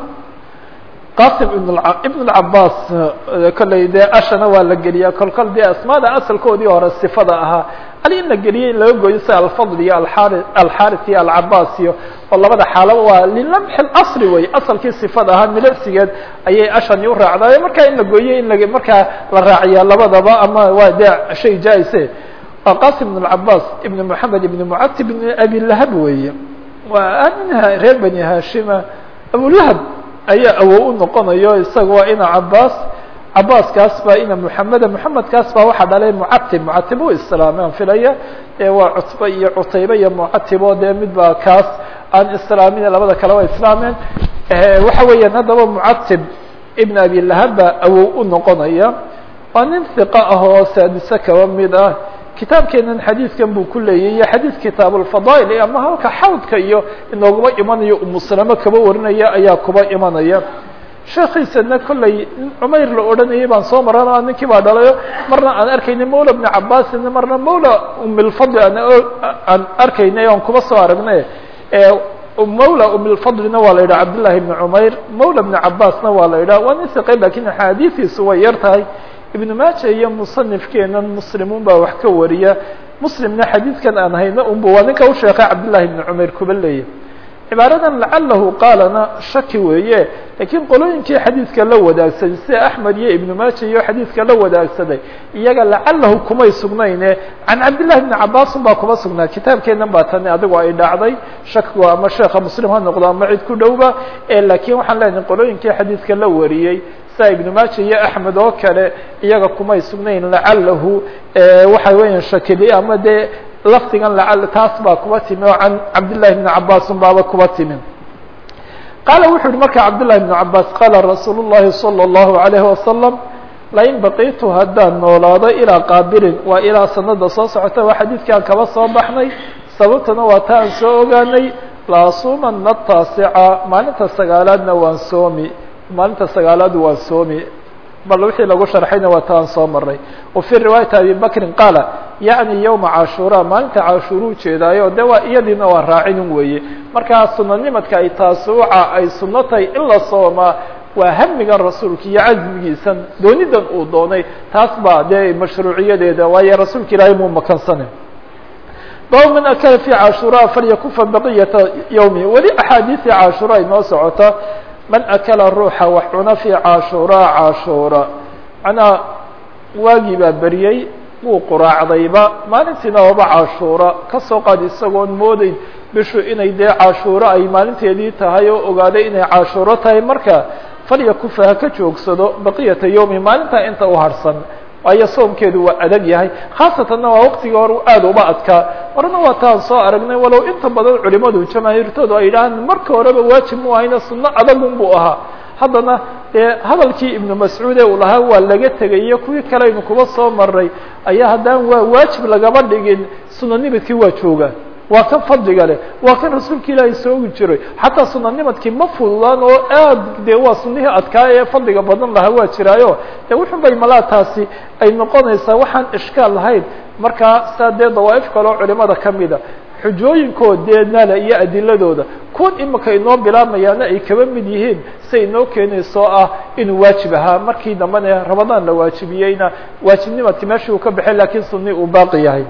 Speaker 1: qasim ibn ibn اcabaas kolley dee ashana waa la geliyaa kol kol dee asmaada asalkoodii hore sifada ahaa ali in la geliyay in laga gooyo sida alfadl iyo aari alxaris iyo alcabaas iyo oo labada xaalo waa lilamxi اasri wey asalkii sifada ahaa milicsigeed ayay ashani u raacdaay markaa in la gooyo in la markaa la raaciyaa labadaba ama waa dee shay jaa-ise waa qasim ibn اcabaas ibn moxamed ibn mucatib ibn abi lahab weeye waa minha reer bani hashima abulahab ayaa awow u noqonayo isaga waa ina cabaas cabaaskaas baa ina muxameda muxamedkaas baa waxaa dhalay mucatib mucatib u islaamaan filaya ee waa cutbe iyo cutaybe iyo mucatibo dee mid baa kaas aan islaamin labada kale waa islaameen waxa weeyaan haddaba mucatib ibn abi lahab baa awow u noqonaya waa nin hiqa ah oo saadise kaba mid ah kitaabkeenan xadiidkan buu ku leeyahy xadiid kitaab alfadaa'il ama halka xawdka iyo inooguma imanayo umusalamo kaba warinaya ayaa kuba imanaya sheekiisana kolley cumayr la odhanayay baan soo marana ninkii baa dhalayo marna aan arkayna mawla bni cabaasin marna mawla umilfadli aan arkaynay oon kuba soo aragnay mawla umilfadlina waa la yidhaha cabdillahi bni cumayr mawla bni cabaasna waa la yidhaha waa nin siqay lakin axaadiidiisu way yar tahay ibn maaja iyo musanifkeenan muslimun baa wax ka wariya muslimna xadiidkan aan hayno unbu waa ninka u sheekay cabdillahi ibni cumayr kuba leeya cibaaradan lacalahu qaalana shaki weeye lakiin qolooyinkii xadiidka la wadaagsaday sida axmed iyo ibnu maaja iyo xadiidka la wadaagsaday iyaga lacalahu kumay sugnayne can cabdillahi bni cabaasun baa kuma sugnaa kitaabkeenan baa tani adigu ay dhacday shakigu ama sheekha muslim ha noqdo ama cid ku dhowba lakiin waxaan leenahay qolooyinkii xadiidka la wariyey sida ibnu maaja iyo axmed oo kale iyaga kumay sugnayn lacalahu waxa weeyaan shakili ama dee lafdigan lacal taas baa kuba timi oo can cabdillahi bni cabaasun baaba kuba timi qaala wuxu uhi marka cabdillahi bnu cabaas qaala rasuulu llahi salى اllahu alayhi wasalam lain baqitu haddaan noolaado ilaa qaabilin waa ilaa sanada soo socota waa xadiidkaan kaba soo baxnay sababtana waa ta aan soo ogaanay laasumana taasica maalinta sagaalaadna waan soomi maalinta sagaalaad waan soomi bal wixii lagu sharxayna waa taan soo maray wa fii riwaayati abi bakrin qaala yacni yowma cashuura maalinta cashuura ujeedaayo de waa iyadiina waa raacinin weeye markaa sunanimadka ay taasuuca ay sunno tahay in la soomaa waa hamigan rasuulka iyo casmigiisan doonidan uu doonay taas baa dee mashruuciyadeeda waayo rasuulka ilaahay muu makansane bab man akala fi cashuraa falyakufa baqiyata yawmi weli axaadiisii cashuraa inoo socota man akala ruuxa wax cuna fi cashuraa cashuura macnaha waagii baa beriyey wuu quraacdayba maalintiina waaba cashuura kasoo qaad isagoon moodeyn bishu inay dee cashuuro ay maalinteedii tahay oo ogaaday inay cashuuro tahay marka falyakufa ha ka joogsado baqiyata yawmi maalintaa inta u harhsan waayo soomkeedu waa adag yahay khaasatanna waa waqtigii hore aada uma adkaa horena waa taan soo aragnay walow inta badan culimadu jamaahiirtoodu ay yidhahaan marka horeba waajib mu ahayna sunno adagun buu ahaa haddana dee hadalkii ibnu mascuud ee uu lahaa waa laga tegay iyo kuwii kale aynu kuba soo maray ayaa haddaan waa waajib lagama dhigin sunanimadkii waa joogaan waa kan fadliga leh waa kan rasuulka ilaahay soogi jiray xataa sunanimadkii ma fududaan oo aad dee waa sunihii adkaa ee fadliga badan lahaa waa jiraayo de wuxun bay malaa taasi ay noqonaysaa waxaan ishkaal lahayn markaa saa dee dawaa'if kaleo culimada kamida xujooyinkood dee nala iyo adiladooda kuwan imika inoo bilaabmayaana ay kaba mid yihiin say inoo keenayso ah inuu waajib ahaa markii dambena ramadaan la waajibiyeyna waajibnimadki meeshii uu ka baxay lakiin suni uu baaqi yahay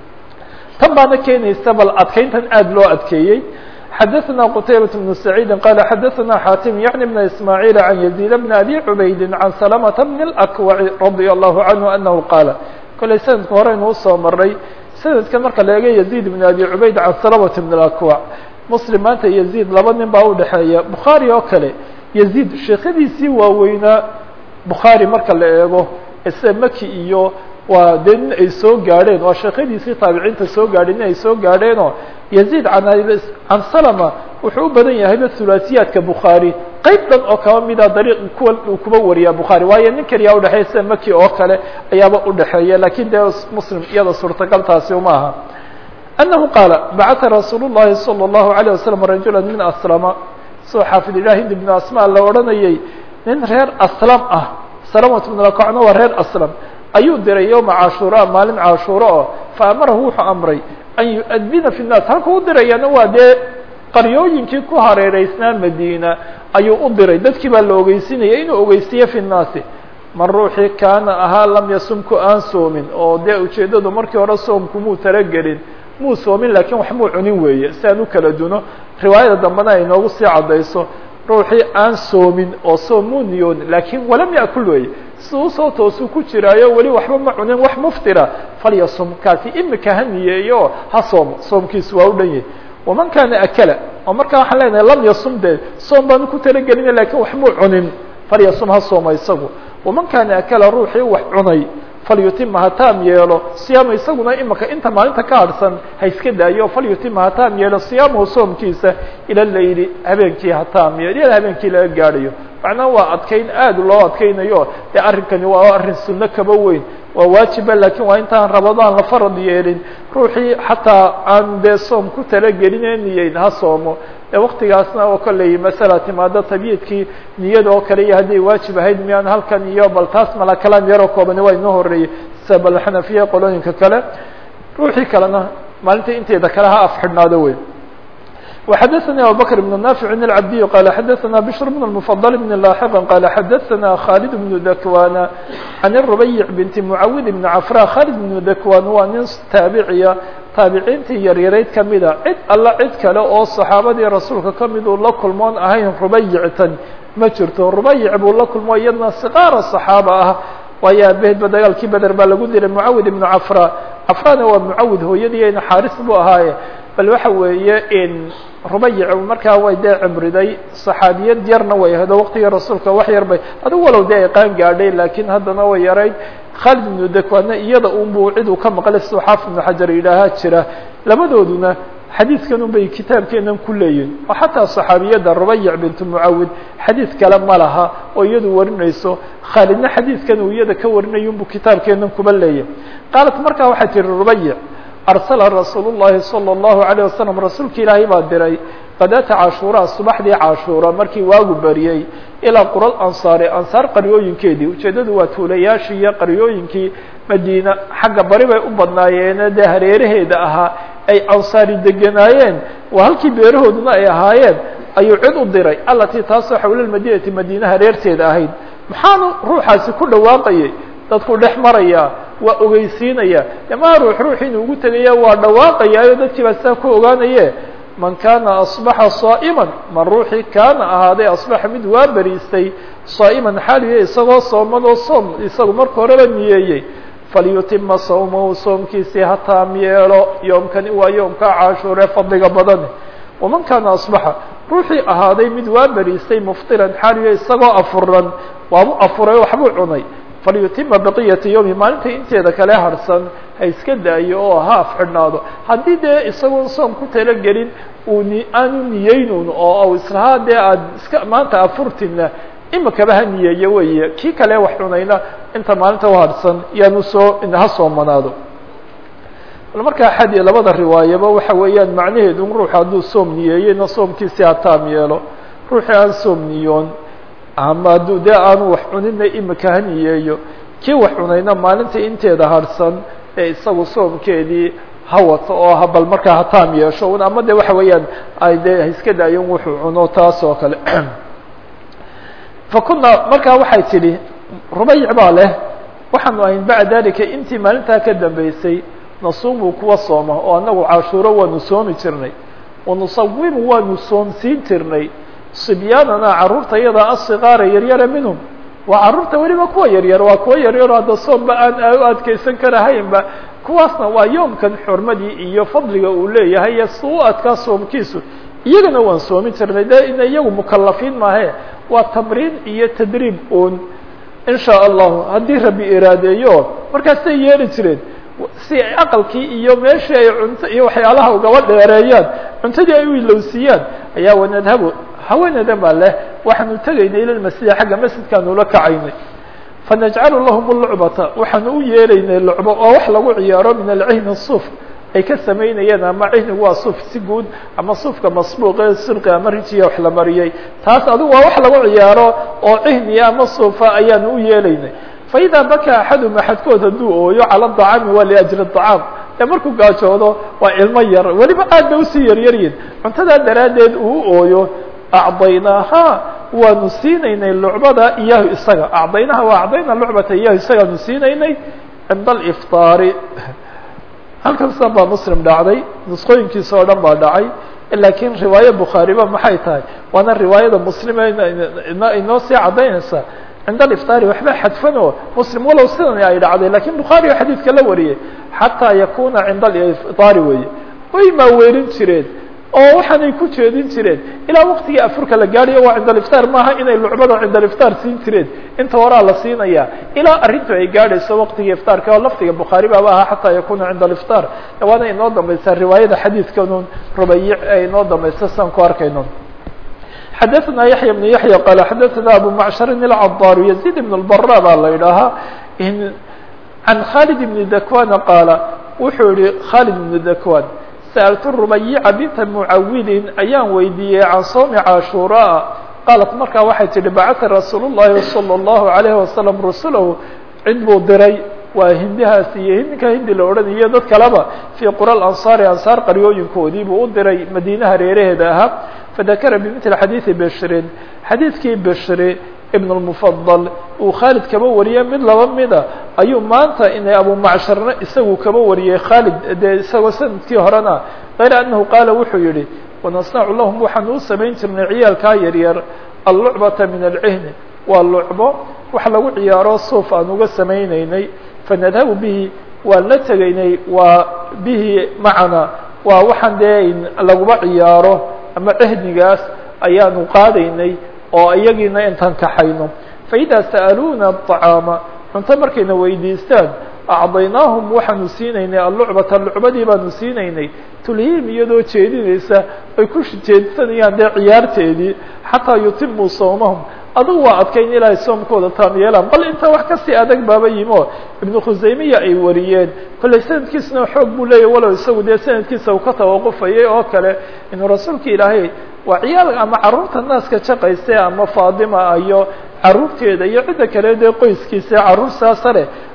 Speaker 1: tan baana keenaysa bal adkayntan aada loo adkeeyey xadaثna qtaybaة بن سacيidi qala xadaثna xatim yعni بn ismاعيل عan يزيد بn abi cubaydi عan سلمة بn الأكوع radي الlahu عanه anahu qaala kolay sanadka horeynu usoo maray sanadka marka la eega يزيد بn abi cubayd can سلمة بn الأكوع mslim maanta يزيد laba nin baa udhexeeya bukhaarي oo kale يزيد sheekadiisii waaweynaa bukhaarي marka la eego ise maki iyo waa dee nin ay soo gaadheen waa sheekadiisii taabiciinta soo gaadheen in ay soo gaadheenoo yaziid can salama wuxuu u badan yahayba hulaasiyaadka bukhaari qeyb dhan oo kaba mida dariiq kuwa uu kuba wariyaa bukhaari waayo nin keliyaa udhexeeya sida maki oo kale ayaaba udhexeeya lakin dee muslim iyada suurtagaltaasi uma aha anahu qaala bacata rasuul الlahi salى الlahu عalيه wasalam rajula min aslama soo xaafid ilah hind bn asma la odhanayay nin reer aslam ah salamat bn lakocna waa reer aslam ayuu diray yowma cashuura maalin cashuuro oo faamarahu wuxuu amray an yu-adina fi nnaas halka u dirayana waa dee qaryooyinkii ku hareereysnaa madiina ayuu u diray dadkii baa la ogeysinaya inuu ogeysiiye fi nnaasi man ruuxii kaana ahaa lam yasumku aan soomin oo dee ujeeddadu markii hore soomku muu talagelin muu soomin laakiin wax muu cunin weeye si aan u kala duno riwaayada dambena ay noogu sii caddayso ruuxii aan soomin oo soom muu niyoonin laakiin walam yakul weeye si usoo toosuu ku jiraayo weli waxba ma cunin wax muftira falyasum kaasi imika ha niyeeyo ha soomo soomkiisu waa u dhan yahay waman kaana akala oo markaa waxaan leenahay lam yasum de soom baanu ku talagelina lakin wax muu cunin falyasum ha sooma isagu waman kaana akala ruuxii wax cunay falyutima ha taam yeelo siyaama isaguna imika inta maalinta ka harhsan ha iska daayo falyutima ha taam yeelo siyaamahu soomkiisa ila layli habeenkii ha taam yeelo iyada habeenkii laga gaadhayo macnaha waa adkayn aad loo adkaynayo dee arrinkani waa arrin sunno kaba weyn waa waajiba lakin waa intaan rabadaan la farad yeelin ruuxii xataa aan dee soom ku talageline niyeyn ha soomo ee waktigaasna oo kolley masala timaado tabyiidkii niyada oo kale iyo hadday waajib ahayd miyaan halkan iyo bal taas mala kalaam yaroo koobani waa inoo horeeyey sida bal xanafiya qolooyinka kale ruuxii kalena maalinta inteeda kale ha af xidhnaado wey وxdثnي abubكر بن نافع العبدي قال xdثna بشر بن المفضل بن لاحقا قال xdثna خالد بن ذكوان عن الربيع بنت معawd بن عفrا خالد بن ذكوان waa nin taabiciya taabiciintii yaryarayd kamida cid alla cid kale oo صaxaabadii rasuulka kamid uu la kulmoon ahayn rubayctan ma jirto rubayc buu la kulmo iyadna صقاara صaxaaba ah waayo aabahedba dagaalkii beder baa lagu diray معawd بن عفrا cafrana waa mucawid hooyadiina xaaris buu ahaaye bal waxa weeye in rubayic markaa way dee cimriday saxaabiyad yarna way ahdo waqtigii rasuulka wax yar bay adigu walow dee ay qaan gaadhay laakiin haddana way yarayd khaalid ibnu dakwana iyada unbuu cid uu ka maqlay siduu xaafid ibnu xajar yidhaahaa jira labadooduna xadiidkan un bay kitaabkeenan ku leeyihin oo xataa saxaabiyadda rubayic bintu mucawid xadiid kale ma laha oo iyadu warinayso khaalidna xadiidkan uu iyada ka warinayo unbuu kitaabkeenan kuba leeyahy qaalat markaa waxay tihi rubayic arsala rasuul llahi salى اllahu عalيه wasalam rasuulka ilaahay baa diray qadaata cashuuraa subaxdii cashuura markii waagu bariyey ilaa qura ansaari ansaar qaryooyinkeedii ujeeddadu waa tuulayaashii iyo qaryooyinkii madiina xagga bari bay u badnaayeene dee hareeraheeda ahaa ay ansaari deganaayeen waa halkii beerahooduna ay ahaayeen ayuu cid u diray alatii taasoo xawla madinati madiinaha reerteeda ahayd maxaanu ruuxaasi ku dhawaaqayay dadku dhex maraya waa ogeysiinaya maa ruux ruux inuu ugu tegaya waa dhawaaqayaayo dadkii baa saa ku ogaanaye man kaana asbaxa saa'iman man ruuxii kaana ahaaday asbaxa mid waa beriistay saa'iman xaaliya isagoo sooman oo soom isagu marka horeba niyeeyey falyutima sawmahu soomkiisii ha taam yeelo yoomkani waa yoomka cashuure fadliga badane waman kaana asbaxa ruuxii ahaaday mid waa beriistay muftiran xaaliya isagoo afuran waabu afuray waxbuu cunay falyutima baqiyata yowmi maalinta inteeda kale harsan ha iska daayo oo ha afxidhnaado haddii dee isagoon soom ku talagelin uu ni aanu niyeynun oo islahaa dee aada iska maanta afurtina imikaba ha niyeeyo weeye kii kale wax cunayna inta maalinta u harsan yaanu soo ha soomanaado bal markaa xadi labada riwaayaba waxa weeyaan macnaheedu ruuxu hadduu soom niyeeyeyna soomkiisi ha taam yeelo ruuxii aan soom niyoon ama hadduu dee aanu wax cunina imika ha niyeeyo kii wax cunayna maalinta inteeda harsan ee isagu soomkeedii ha wato oo ha bal markaa ha taam yeesho un ama de waxa weeyaan ay dee iska daayon wuxuu cuno taas oo kale fa kuna markaa waxay tidhi rubayc baa leh waxaanu ahayn bacda dalika intii maalintaa ka dambeysay nasuumu kuwa sooma oo anagu cashuuro waanu soomi jirnay wanusawimu waanu soomsiin jirnay sibyaanana carruurta iyada asikaara yaryara minhum waa carruurta weliba kuwa yaryar waa kuwa yaryaro hadda soomba aan u adkeysan karahaynba kuwaasna waa yoomkan xurmadii iyo fadliga uu leeyahay iyo si u adkaa soomkiisu iyagana waan soomin jirnay de ina iyagu mukalafiin maahe waa tamriin iyo tadriib un in shaa allahu haddii rabbi iraadeeyo markaasay yeeli jireen si ay aqalkii iyo meeshii ay cunto iyo waxyaalaha ugaba dheereeyaan cuntadii ay u ilowsiiyaan ayaa wanadhabu haweenadan baa leh waxaanu tegaynay ila lmasjida xagga masjidkaanu la kacaynay fanajcalu lahum lucbata waxaanu u yeelaynay lucbo oo wax lagu ciyaaro min alcihni suuf ay ka samaynayeen ama cihnigu waa suuf si guud ama suufka masbuuqe silqi ama rijiya wax la mariyey taas adigu waa wax lagu ciyaaro oo cihniya ama suufa ayaanu u yeelaynay faإida bakaa axadum axadkood hadduu ooyo calى الطacaami waa liأjli الطacaam ee markuu gaajoodo waa ilmo yar weliba aad bay usii yaryaryihin cuntadaa daraaddeed uu ooyo acdaynaaha waanu siinaynay lucbada iyahu isaga acdaynaha waa acdayna lucbata iyahu isagaanu siinaynay cinda alifطaari halkan san baa muslim dhacday nusqooyinkiisa oo dhan baa dhacay lakiin riwaaye bukhaariba maxay tahay waana riwaayada muslime inoo sii caddaynaysa cinda alifطaari waxba xadfan oo muslim walow sidan ay dhacday lakin bukhaariga xadiidka la wariyey xataa yakuna cinda alifطaari weeye way maaweelin jireen oo waxaanay ku jeedin jireen ilaa waktigii afurka la gaadhayo waa cinda alifطaar maaha inay lucbada cinda alifطaar siin jireen inta horaa la siinaya ilaa arrintu ay gaadhayso waktigii ifطaarka oo lafdiga bukhaari baaba ahaa xataa yakuna cinda alifطaar waana inoo dambaysaa riwaayada xadiidkanun rubayic ee inoo dambaysa siaan ku arkayno xadaثna yaحya بن yaحya qal xadaثna abu macshari الcadاr يزيد بن الbara baa la idhaahaa can khalid بn dakwana qaala wuxuu yihi khalid بn dakwan sأltu rubayica binta mucawilin ayaan weydiiyey can soomi cashuuraa qaalat markaa waxay tihi bacata rasuul الlahi salى الlahu عalيه wasalam rusulahu cid buu diray waa hindihaas iyo hindinka hindi la odhanayo dad kaleba fii qura ansaari ansaar qaryooyinkoodii buu u diray madiinaha reeraheeda ahaa fadakara bimithli xadiidi beshrin xadiidkii beshri ibn اlmufadal uu khaalid kaba wariyey mid laba mida ayuu maanta inay abumacshirna isagu kaba wariyey khaalid dee isagoo sanadkii horena kayra anahu qaala wuxuu yihi wanasnacu lahum waxaanu u samayn jirnay ciyaalkaa yaryar allucbata min alcihni waa lucbo wax lagu ciyaaro suuf aan uga samaynaynay fanadhabu bihi waan la tegaynay waa bihi macana waa waxaan dee laguba ciyaaro ama cehnigaas ayaanu qaadaynay oo iyagiina intaan kaxayno faidaa sa'aluuna aطacaama cunto markayna weydiistaan acdaynaahum waxaanu siinaynay allucbata lucbadii baanu siinaynay tulhiim iyadoo jeedinaysa ay ku jeedsanayaan dee ciyaarteedii xataa yutimuu sawmahum adugu waa adkayn ilaahay soomkooda taam yeelaan bal inta wax kasii adag baaba yimo ibnu khusaymiya ay wariyeen kolley sanadkiisuna xoog buu leeyahy walow isagu dee sanadkiisa uu ka tawaqufayay oo kale inuu rasuulka ilaahay waa ciyaal ama carruurta naaska jaqayse ama faadima iyo carruurteeda iyo cidda kale dee qoyskiisa carruur saasare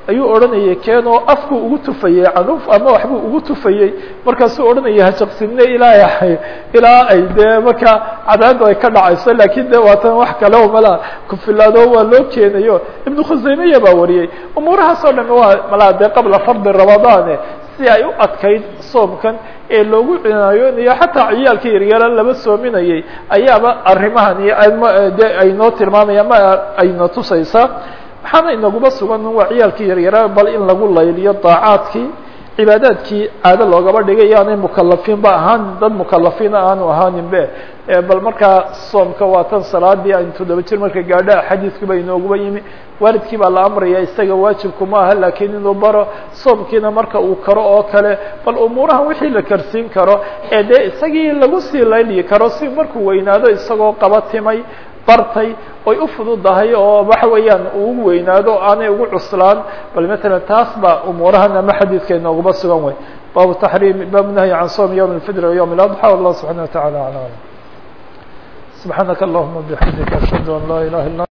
Speaker 1: ayuu odhanayay keenoo afku ugu tufayey canuf ama waxbuu ugu tufayey markaasuu odhanaya hajaqsinne ilaa ilaa ay dee marka cadaadu ay ka dhacayso lakin de waatan wax kale o malaa kufilaado waa loo keenayo ibnu khusaymiya baa wariyey umuurahaas oo dham waa malaa dee qabla fardi ramadaane si ay u adkayd soomkan ee loogu cinaayonayo xataa ciyaalka yaryara laba soominayay ayaaba arrimahani de aynoo tilmaamaya ma ayna tusaysaa waxaana inaguba sugan waa ciyaalka yaryara bal in lagu layliyo daacaadkii cibaadaadkii caado loogaba dhigay yaanay mukalafiinba ahaan dad mukalafiina aanu ahaanin be bal markaa soomka waa tan salaadii aynu toddoba jir marka gaadha xadiidkuba inooguba yimi waalidkii baa la amraya isaga waajibkuma aha lakiin inuu baro soomkiina marka uu karo oo kale bal umuuraha wixii la karsiin karo ee dee isagii lagu sii layliyi karo si markuu weynaado isagoo qaba timay bartay oy u fududahay oo waxa weeyaan uu ugu weynaado aanay ugu cuslaan bal matalan taas baa umuurahan ama xadiidka inooguma sugan wey baabu taxriim baabu nahyi can soom yowm اlfidr وyowm اladxى wallah subxana wa tacala aclam subxaanaka allahuma bixamdika ashhadu an laa ilaha illa